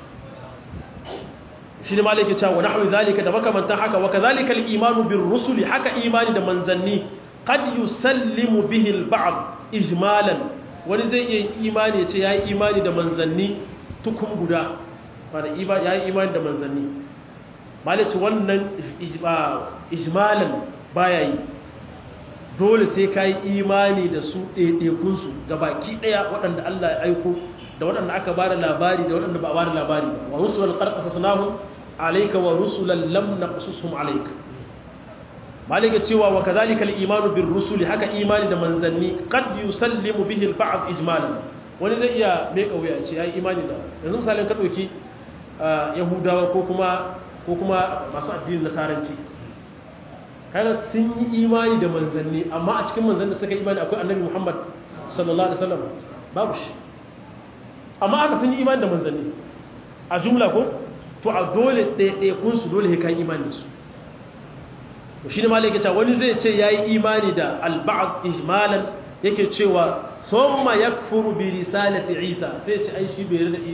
shi ne malaki cewa nahwu zalika da makamantan haka wa kadhalika al-imanu bir rusuli haka imani da manzanni qad yusallimu bihi al-ba'd ijmalan wani zai iya imani ya ce yayi imani da manzanni tukun guda fara yayi imani da manzanni malaki wannan ijmalan baya yi dole sai ka yi imani da su ɗaiɗaikunsu ga baki ɗaya waɗanda Allah ya aiko da waɗanda aka ba da labari da waɗanda ba a ba da labari ba wa rusulan ƙarƙasa sunahun alaika wa rusulan lam na ƙasusun alaika malika cewa wa kazalika imanu bin rusuli haka imani da manzanni qad yusallimu bihi al-ba'd ijmalan wani zai iya mai kauya ce yayi imani da yanzu misalin ka dauki yahudawa ko kuma ko kuma masu addinin nasaranci kaga sun yi imani da manzanni amma a cikin manzanni suka imani akwai annabi Muhammad sallallahu alaihi wasallam babu shi amma aka sun yi imani da manzanni a jumla ko to a dole ɗaya kun su dole kai imani su to shine malai yake cewa wani zai ce yayi imani da al-ba'd ijmalan yake cewa summa yakfuru bi risalati Isa sai ce ai shi bai yarda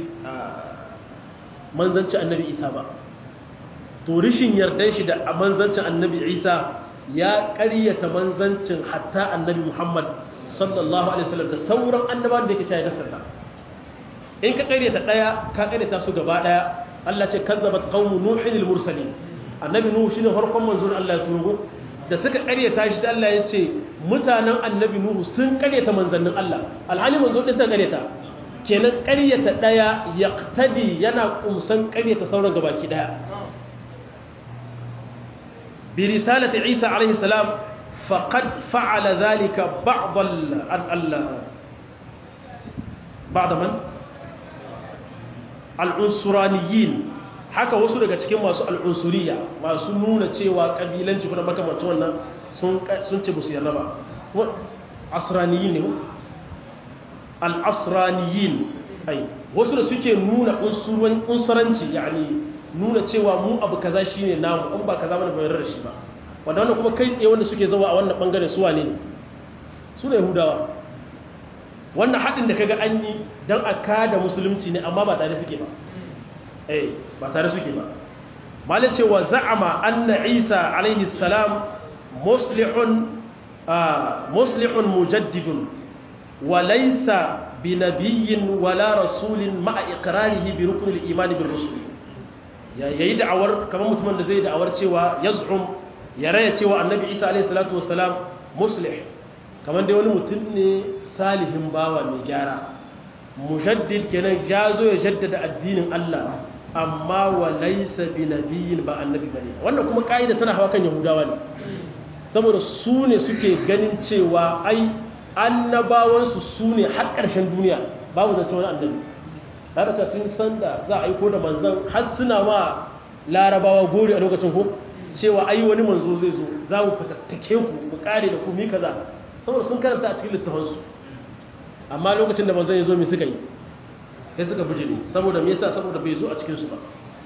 manzanci annabi Isa ba to rishin yardan shi da manzancin annabi isa ya ƙaryata manzancin hatta annabi muhammad sallallahu alaihi wasallam da sauran annabawan da yake cewa ya gaskata in ka ƙaryata ɗaya ka ƙaryata su gaba ɗaya Allah ce kazzabat qaumu nuhin al mursalin annabi nuhu shine farkon manzon Allah ya turo da suka ƙaryata shi da Allah ya ce mutanen annabi nuhu sun ƙaryata manzannin Allah alhali manzon ɗin suka ƙaryata kenan ƙaryata ɗaya yaqtadi yana kumsan ƙaryata sauran gabaki ɗaya برسالة عيسى عليه السلام فقد فعل ذلك بعض ال ال بعض من العنصرانيين haka wasu daga cikin masu al'unsuriya masu nuna cewa kabilanci kuna makamata wannan sun ce musu yarda ba asraniyin ne al'asraniyin ai wasu da suke nuna unsuranci yani nuna cewa mu abu kaza shine namu in ba kaza mana bayar da shi ba wanda wannan kuma kai tsaye wanda suke zawa a wannan bangare su wane ne su ne yahudawa wannan haɗin da kaga an yi don a kada musulunci ne amma ba tare suke ba eh ba tare suke ba malai cewa za'ama anna isa alaihi salam muslihun muslihun mujaddidun wa laysa bi nabiyyin wala rasulin ma'a iqrarihi bi ruknil imani bir rusul ya yi da'awar kamar mutumin da zai da'awar cewa ya zu'um ya raya cewa annabi isa alaihi salatu wasalam muslih kamar dai wani mutum ne salihin bawa mai gyara mujaddid kenan ya zo ya jaddada addinin Allah amma wa laysa bi nabiyyin ba annabi bane wannan kuma kaida tana hawa kan yahudawa ne saboda su ne suke ganin cewa ai annabawansu su ne har ƙarshen duniya babu zance wani annabi tare da sun san da za a aiko da manzan har suna ma larabawa gori a lokacin ko cewa ai wani manzo zai zo za mu fitattake ku mu kare da ku mi kaza saboda sun karanta a cikin littafansu amma lokacin da manzan ya zo mai suka yi sai suka bijire saboda me yasa saboda bai zo a cikin su ba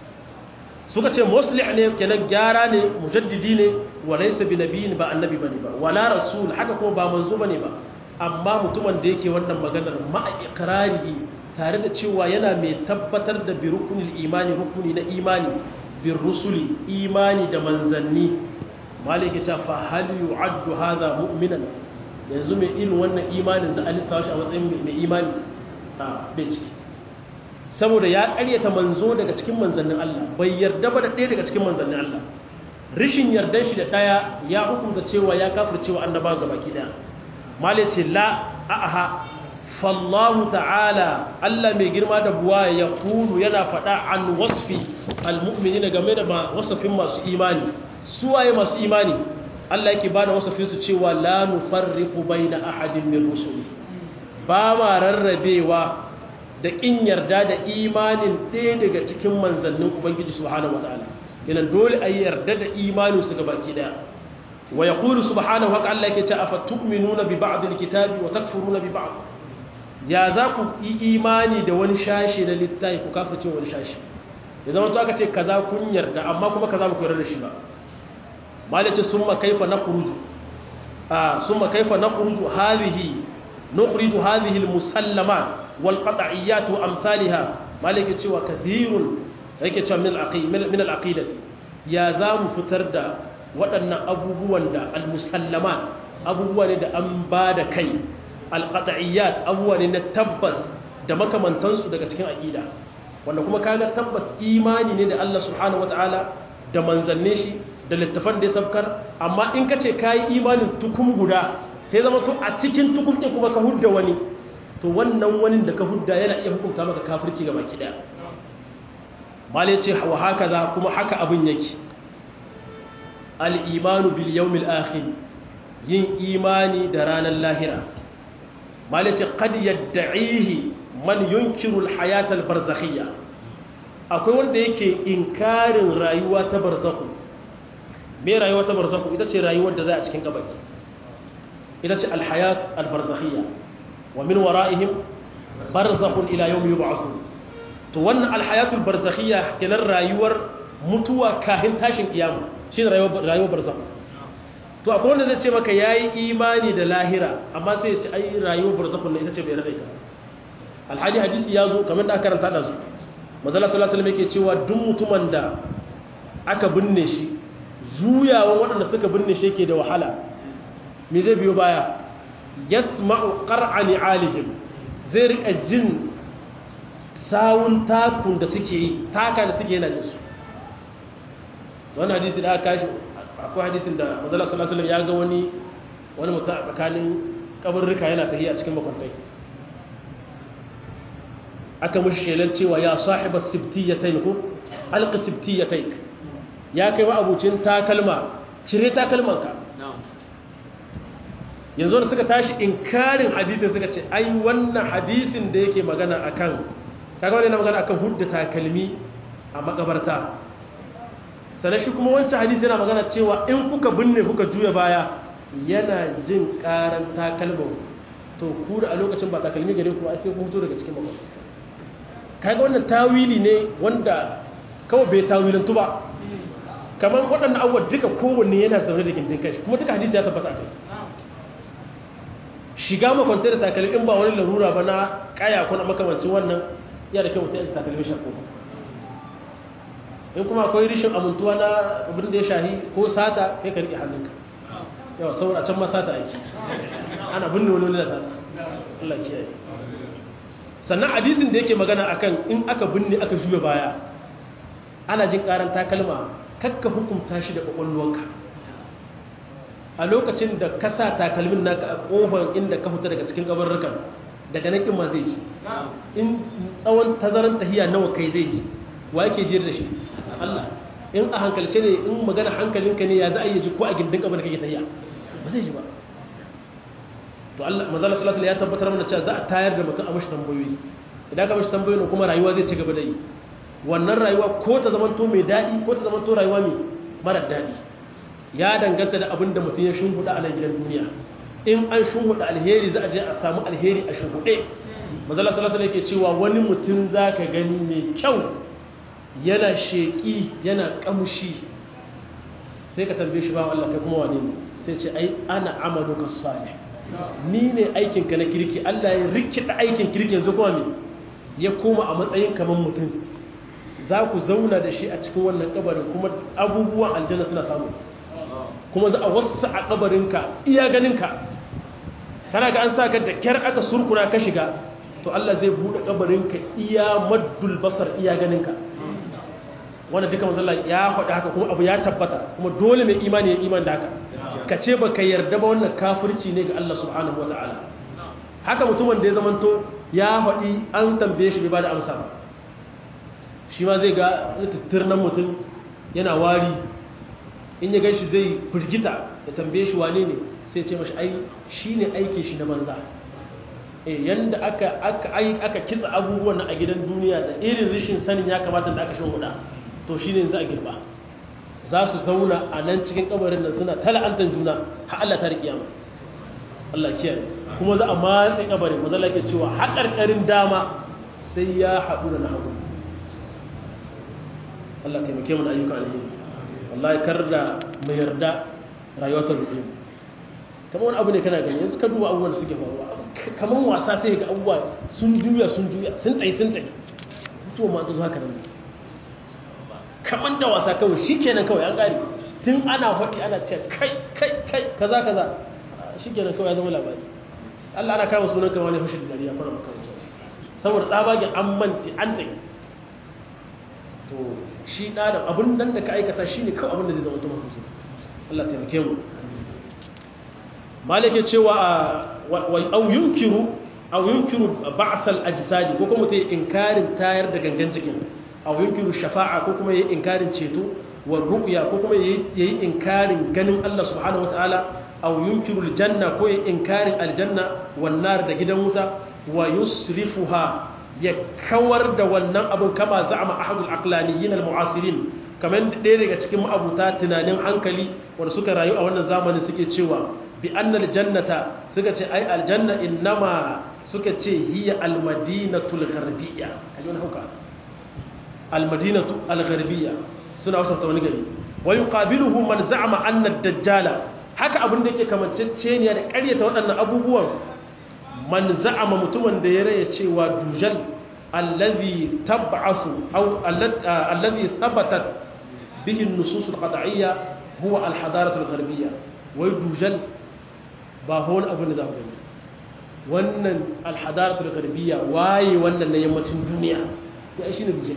suka ce muslih ne kenan gyara ne mujaddidi ne wa laysa bi nabiyyin ba annabi bane ba wala rasul haka kuma ba manzo bane ba amma mutumin da yake wannan maganar ma'a iqrarihi tare da cewa yana mai tabbatar da bi rukunil imani rukuni na imani bin rusuli imani da manzanni malike ta fa hal yu'addu hadha mu'minan yanzu mai irin wannan imanin za a lissawa shi a matsayin mai imani a bai ciki saboda ya karyata manzo daga cikin manzannin Allah bai yarda ba da ɗaya daga cikin manzannin Allah rishin yardan shi da ɗaya ya hukunta cewa ya kafircewa annaba ga baki ɗaya malai ce la a'aha fallahu ta'ala Allah mai girma da buwa ya kulu yana faɗa an wasfi almu'minina game da wasafin masu imani suwaye masu imani Allah yake bada wasafin su cewa la nufarriqu baina ahadin min rusuli ba ma rarrabewa da kin yarda da imanin ɗaya daga cikin manzannin ubangiji subhanahu wataala kenan dole a yarda da imanin su ga baki daya wa yaqulu subhanahu wa ta'ala yake ce afatu'minuna bi ba'd alkitabi wa takfuruna bi ba'd ya za ku yi imani da wani shashi na littafi ku kafirce wani shashi ya zama to aka ce kaza kun yarda amma kuma kaza ba ku yarda da shi ba malace summa kaifa nakhruju ah summa kaifa nakhruju hadhihi nukhriju hadhihi almusallamat wal qat'iyyat wa amsalha malike cewa kathirun yake cewa min al-aqid min al-aqidati ya za mu fitar da waɗannan abubuwan da al-musallamat abubuwa ne da an ba da kai al-qat'iyyat abubuwa ne na tabbas da makamantansu daga cikin aqida wanda kuma kaga tabbas imani ne da Allah subhanahu wataala da manzanne shi da littafan da ya sabkar amma in ka ce ka yi imanin tukum guda sai zama to a cikin tukum ɗin kuma ka hudda wani to wannan wani da ka hudda yana iya hukunta maka kafirci ga baki ɗaya malai ce wa haka za kuma haka abin yake al'imanu bil yawmil akhir yin imani da ranar lahira malai ce qad yadda'ihi man yunkiru al-hayat al-barzakhiyya akwai wanda yake inkarin rayuwa ta barzakhu me rayuwa ta barzakhu ita ce rayuwar da za a cikin kabari ita ce al-hayat al-barzakhiyya wa min wara'ihim barzakhun ila yawmi yub'athun to wannan al-hayat al-barzakhiyya kenan rayuwar mutuwa kahin tashin kiyama shine rayuwar rayuwar barzakhu to akwai wanda zai ce maka yayi imani da lahira amma sai ya ce ai rayuwar barzakhun ne ita ce bai rada ita alhaji hadisi ya zo kamar da aka karanta da su mazala sallallahu alaihi yake cewa duk mutumin da aka binne shi juyawan waɗanda suka binne shi yake da wahala me zai biyo baya yasma'u qar'ani alihim zai rika jin sawun takun da suke yi taka da suke yana jin su wannan hadisi da aka kashi akwai hadisin da mazala sallallahu alaihi ya ga wani wani mutum a tsakanin kabarruka yana tafiya cikin makwantai aka mushi shelar cewa ya sahiba sibtiyatain ko alqa sibtiyatain ya kai wa abucin takalma cire takalmanka yanzu da suka tashi inkarin hadisin suka ce ai wannan hadisin da yake magana akan kaga wannan magana akan hudda takalmi a makabarta sannan shi kuma wancan hadisi yana magana cewa in kuka binne kuka juya baya yana jin karan takalman to ku da a lokacin ba takalmi gare ku sai ku fito daga cikin makabarta kaga wannan tawili ne wanda kawai bai tawilantu ba kamar waɗannan abubuwa duka kowanne yana zaune da gindin kai kuma duka hadisi ya tabbata a kai shiga makwanta da takalmi in ba wani larura ba na kaya ko na makamancin wannan ya da kyau mutum ya takalmi shakko in kuma akwai rishin amintuwa na abin da ya shahi ko sata kai ka riƙe hannunka yawa saboda a can ma sata aiki ana binne wani wani da sata Allah kiyaye sannan hadisin da yake magana akan in aka binne aka juya baya ana jin karan takalma kakka hukunta shi da kwakwalwarka a lokacin da ka sa takalmin naka a kofar inda ka fita daga cikin gabarrukan daga nan kin ma zai ji in tsawon tazaran tahiya nawa kai zai ji wa yake jiyar da shi Allah in a hankalce ne in magana hankalinka ne ya za a yi ji ko a gindin kabar kake tahiya ba zai ji ba to Allah manzala sallallahu alaihi ya tabbatar mana cewa za a tayar da mutum a mashi tambayoyi idan ka mashi tambayoyi kuma rayuwa zai ci gaba da yi wannan rayuwa ko ta zama to mai daɗi ko ta zama to rayuwa mai mara daɗi ya danganta da abin da mutum ya shimfiɗa a nan gidan duniya in an shimfiɗa alheri za a je a samu alheri a shimfiɗe manzala sallallahu alaihi yake cewa wani mutum za ka gani mai kyau yana sheƙi yana ƙamshi sai ka tambaye shi ba Allah kai kuma wane ne sai ce ai ana amaluka salih ni ne aikinka na kirki Allah ya rikida aikin kirki yanzu kuma me ya koma a matsayin kamar mutum za ku zauna da shi a cikin wannan kabarin kuma abubuwan aljanna suna samu kuma za a wasu a kabarinka iya ganinka kana ga an sa ka da kyar aka surkuna ka shiga to Allah zai buɗe kabarinka iya maddul basar iya ganinka wannan duka mazalla ya faɗi haka kuma abu ya tabbata kuma dole mai imani ya iman da haka ka ce ba ka yarda ba wannan kafirci ne ga Allah subhanahu wa ta'ala haka mutumin da ya zamanto ya faɗi an tambaye shi bai ba da amsa ba shi ma zai ga tattirnan mutum yana wari in ya gan shi zai firgita ya tambaye shi wane ne sai ce mashi ai shi ne aiki shi na banza e yanda aka aka aka kitsa abubuwan a gidan duniya da irin rishin sanin ya kamata da aka shi huda to shi ne za a girba za su zauna a nan cikin kabarin nan suna tala'antar juna har Allah ta rikiyama Allah kiyaye kuma za a matse kabarin maza lake cewa haƙarƙarin dama sai ya haɗu da na hagu Allah taimake mu da ayyuka alheri wallahi kar da mai yarda rayuwar ta rufe kamar wani abu ne kana gani yanzu ka duba abubuwan da suke faruwa kamar wasa sai ga abubuwa sun juya sun juya sun tsaye sun tsaye mutuwa ma ta zo haka nan kamar da wasa kawai shi kenan kawai an ƙari tun ana faɗi ana ce kai kai kai kaza kaza shi kenan kawai ya zama labari Allah ana kama sunan kama ne fashe da dariya fara makaranta saboda tsabagen an manci an da to shi ɗa da abin nan da ka aikata shi ne kawai abin da zai zama ta mafi Allah taimake mu malake cewa au yunkiru au yunkiru ba'sal ajsadi ko kuma ta yi inkarin tayar da gangan jikin aw yunkiru shafa'a ko kuma yayi inkarin ceto wa ru'ya ko kuma yayi inkarin ganin Allah subhanahu wataala aw yunkiru aljanna ko yayi inkarin aljanna wan nar da gidan wuta wa yusrifuha ya kawar da wannan abun kama za'ama ahadul aqlaniyin almu'asirin kamar ɗaya daga cikin ma'abuta tunanin hankali wanda suka rayu a wannan zamanin suke cewa bi annal jannata suka ce ai aljanna innama suka ce hiya almadinatul gharbiyya kaji wani hauka almadinatu algharbiyya suna wasanta wani gari wa yuqabiluhu man za'ama anna ad-dajjala haka abin da yake kamanceceniya da ƙaryata waɗannan abubuwan man za'ama mutumin da ya raya cewa dujal allazi tab'asu aw allazi thabatat bihi an-nusus al-qat'iyya huwa al-hadaratu al-gharbiyya wai dujal ba hon abin da za ku gani wannan al-hadaratu al-gharbiyya waye wannan na yammacin duniya ya shi ne dujal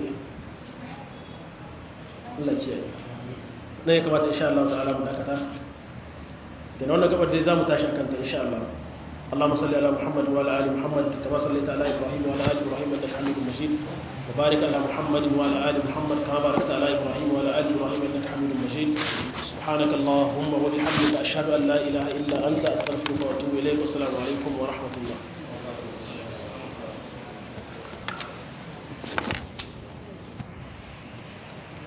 Allah kiyaye na ya kamata insha Allah ta'ala mu dakata da wannan gabar dai zamu tashi akan ta insha Allah اللهم صل على محمد وعلى ال محمد كما صليت على ابراهيم وعلى ال ابراهيم انك حميد مجيد وبارك على محمد وعلى ال محمد كما باركت على ابراهيم وعلى ال ابراهيم انك حميد مجيد سبحانك اللهم وبحمدك اشهد ان لا اله الا انت استغفرك واتوب اليك والسلام عليكم ورحمه الله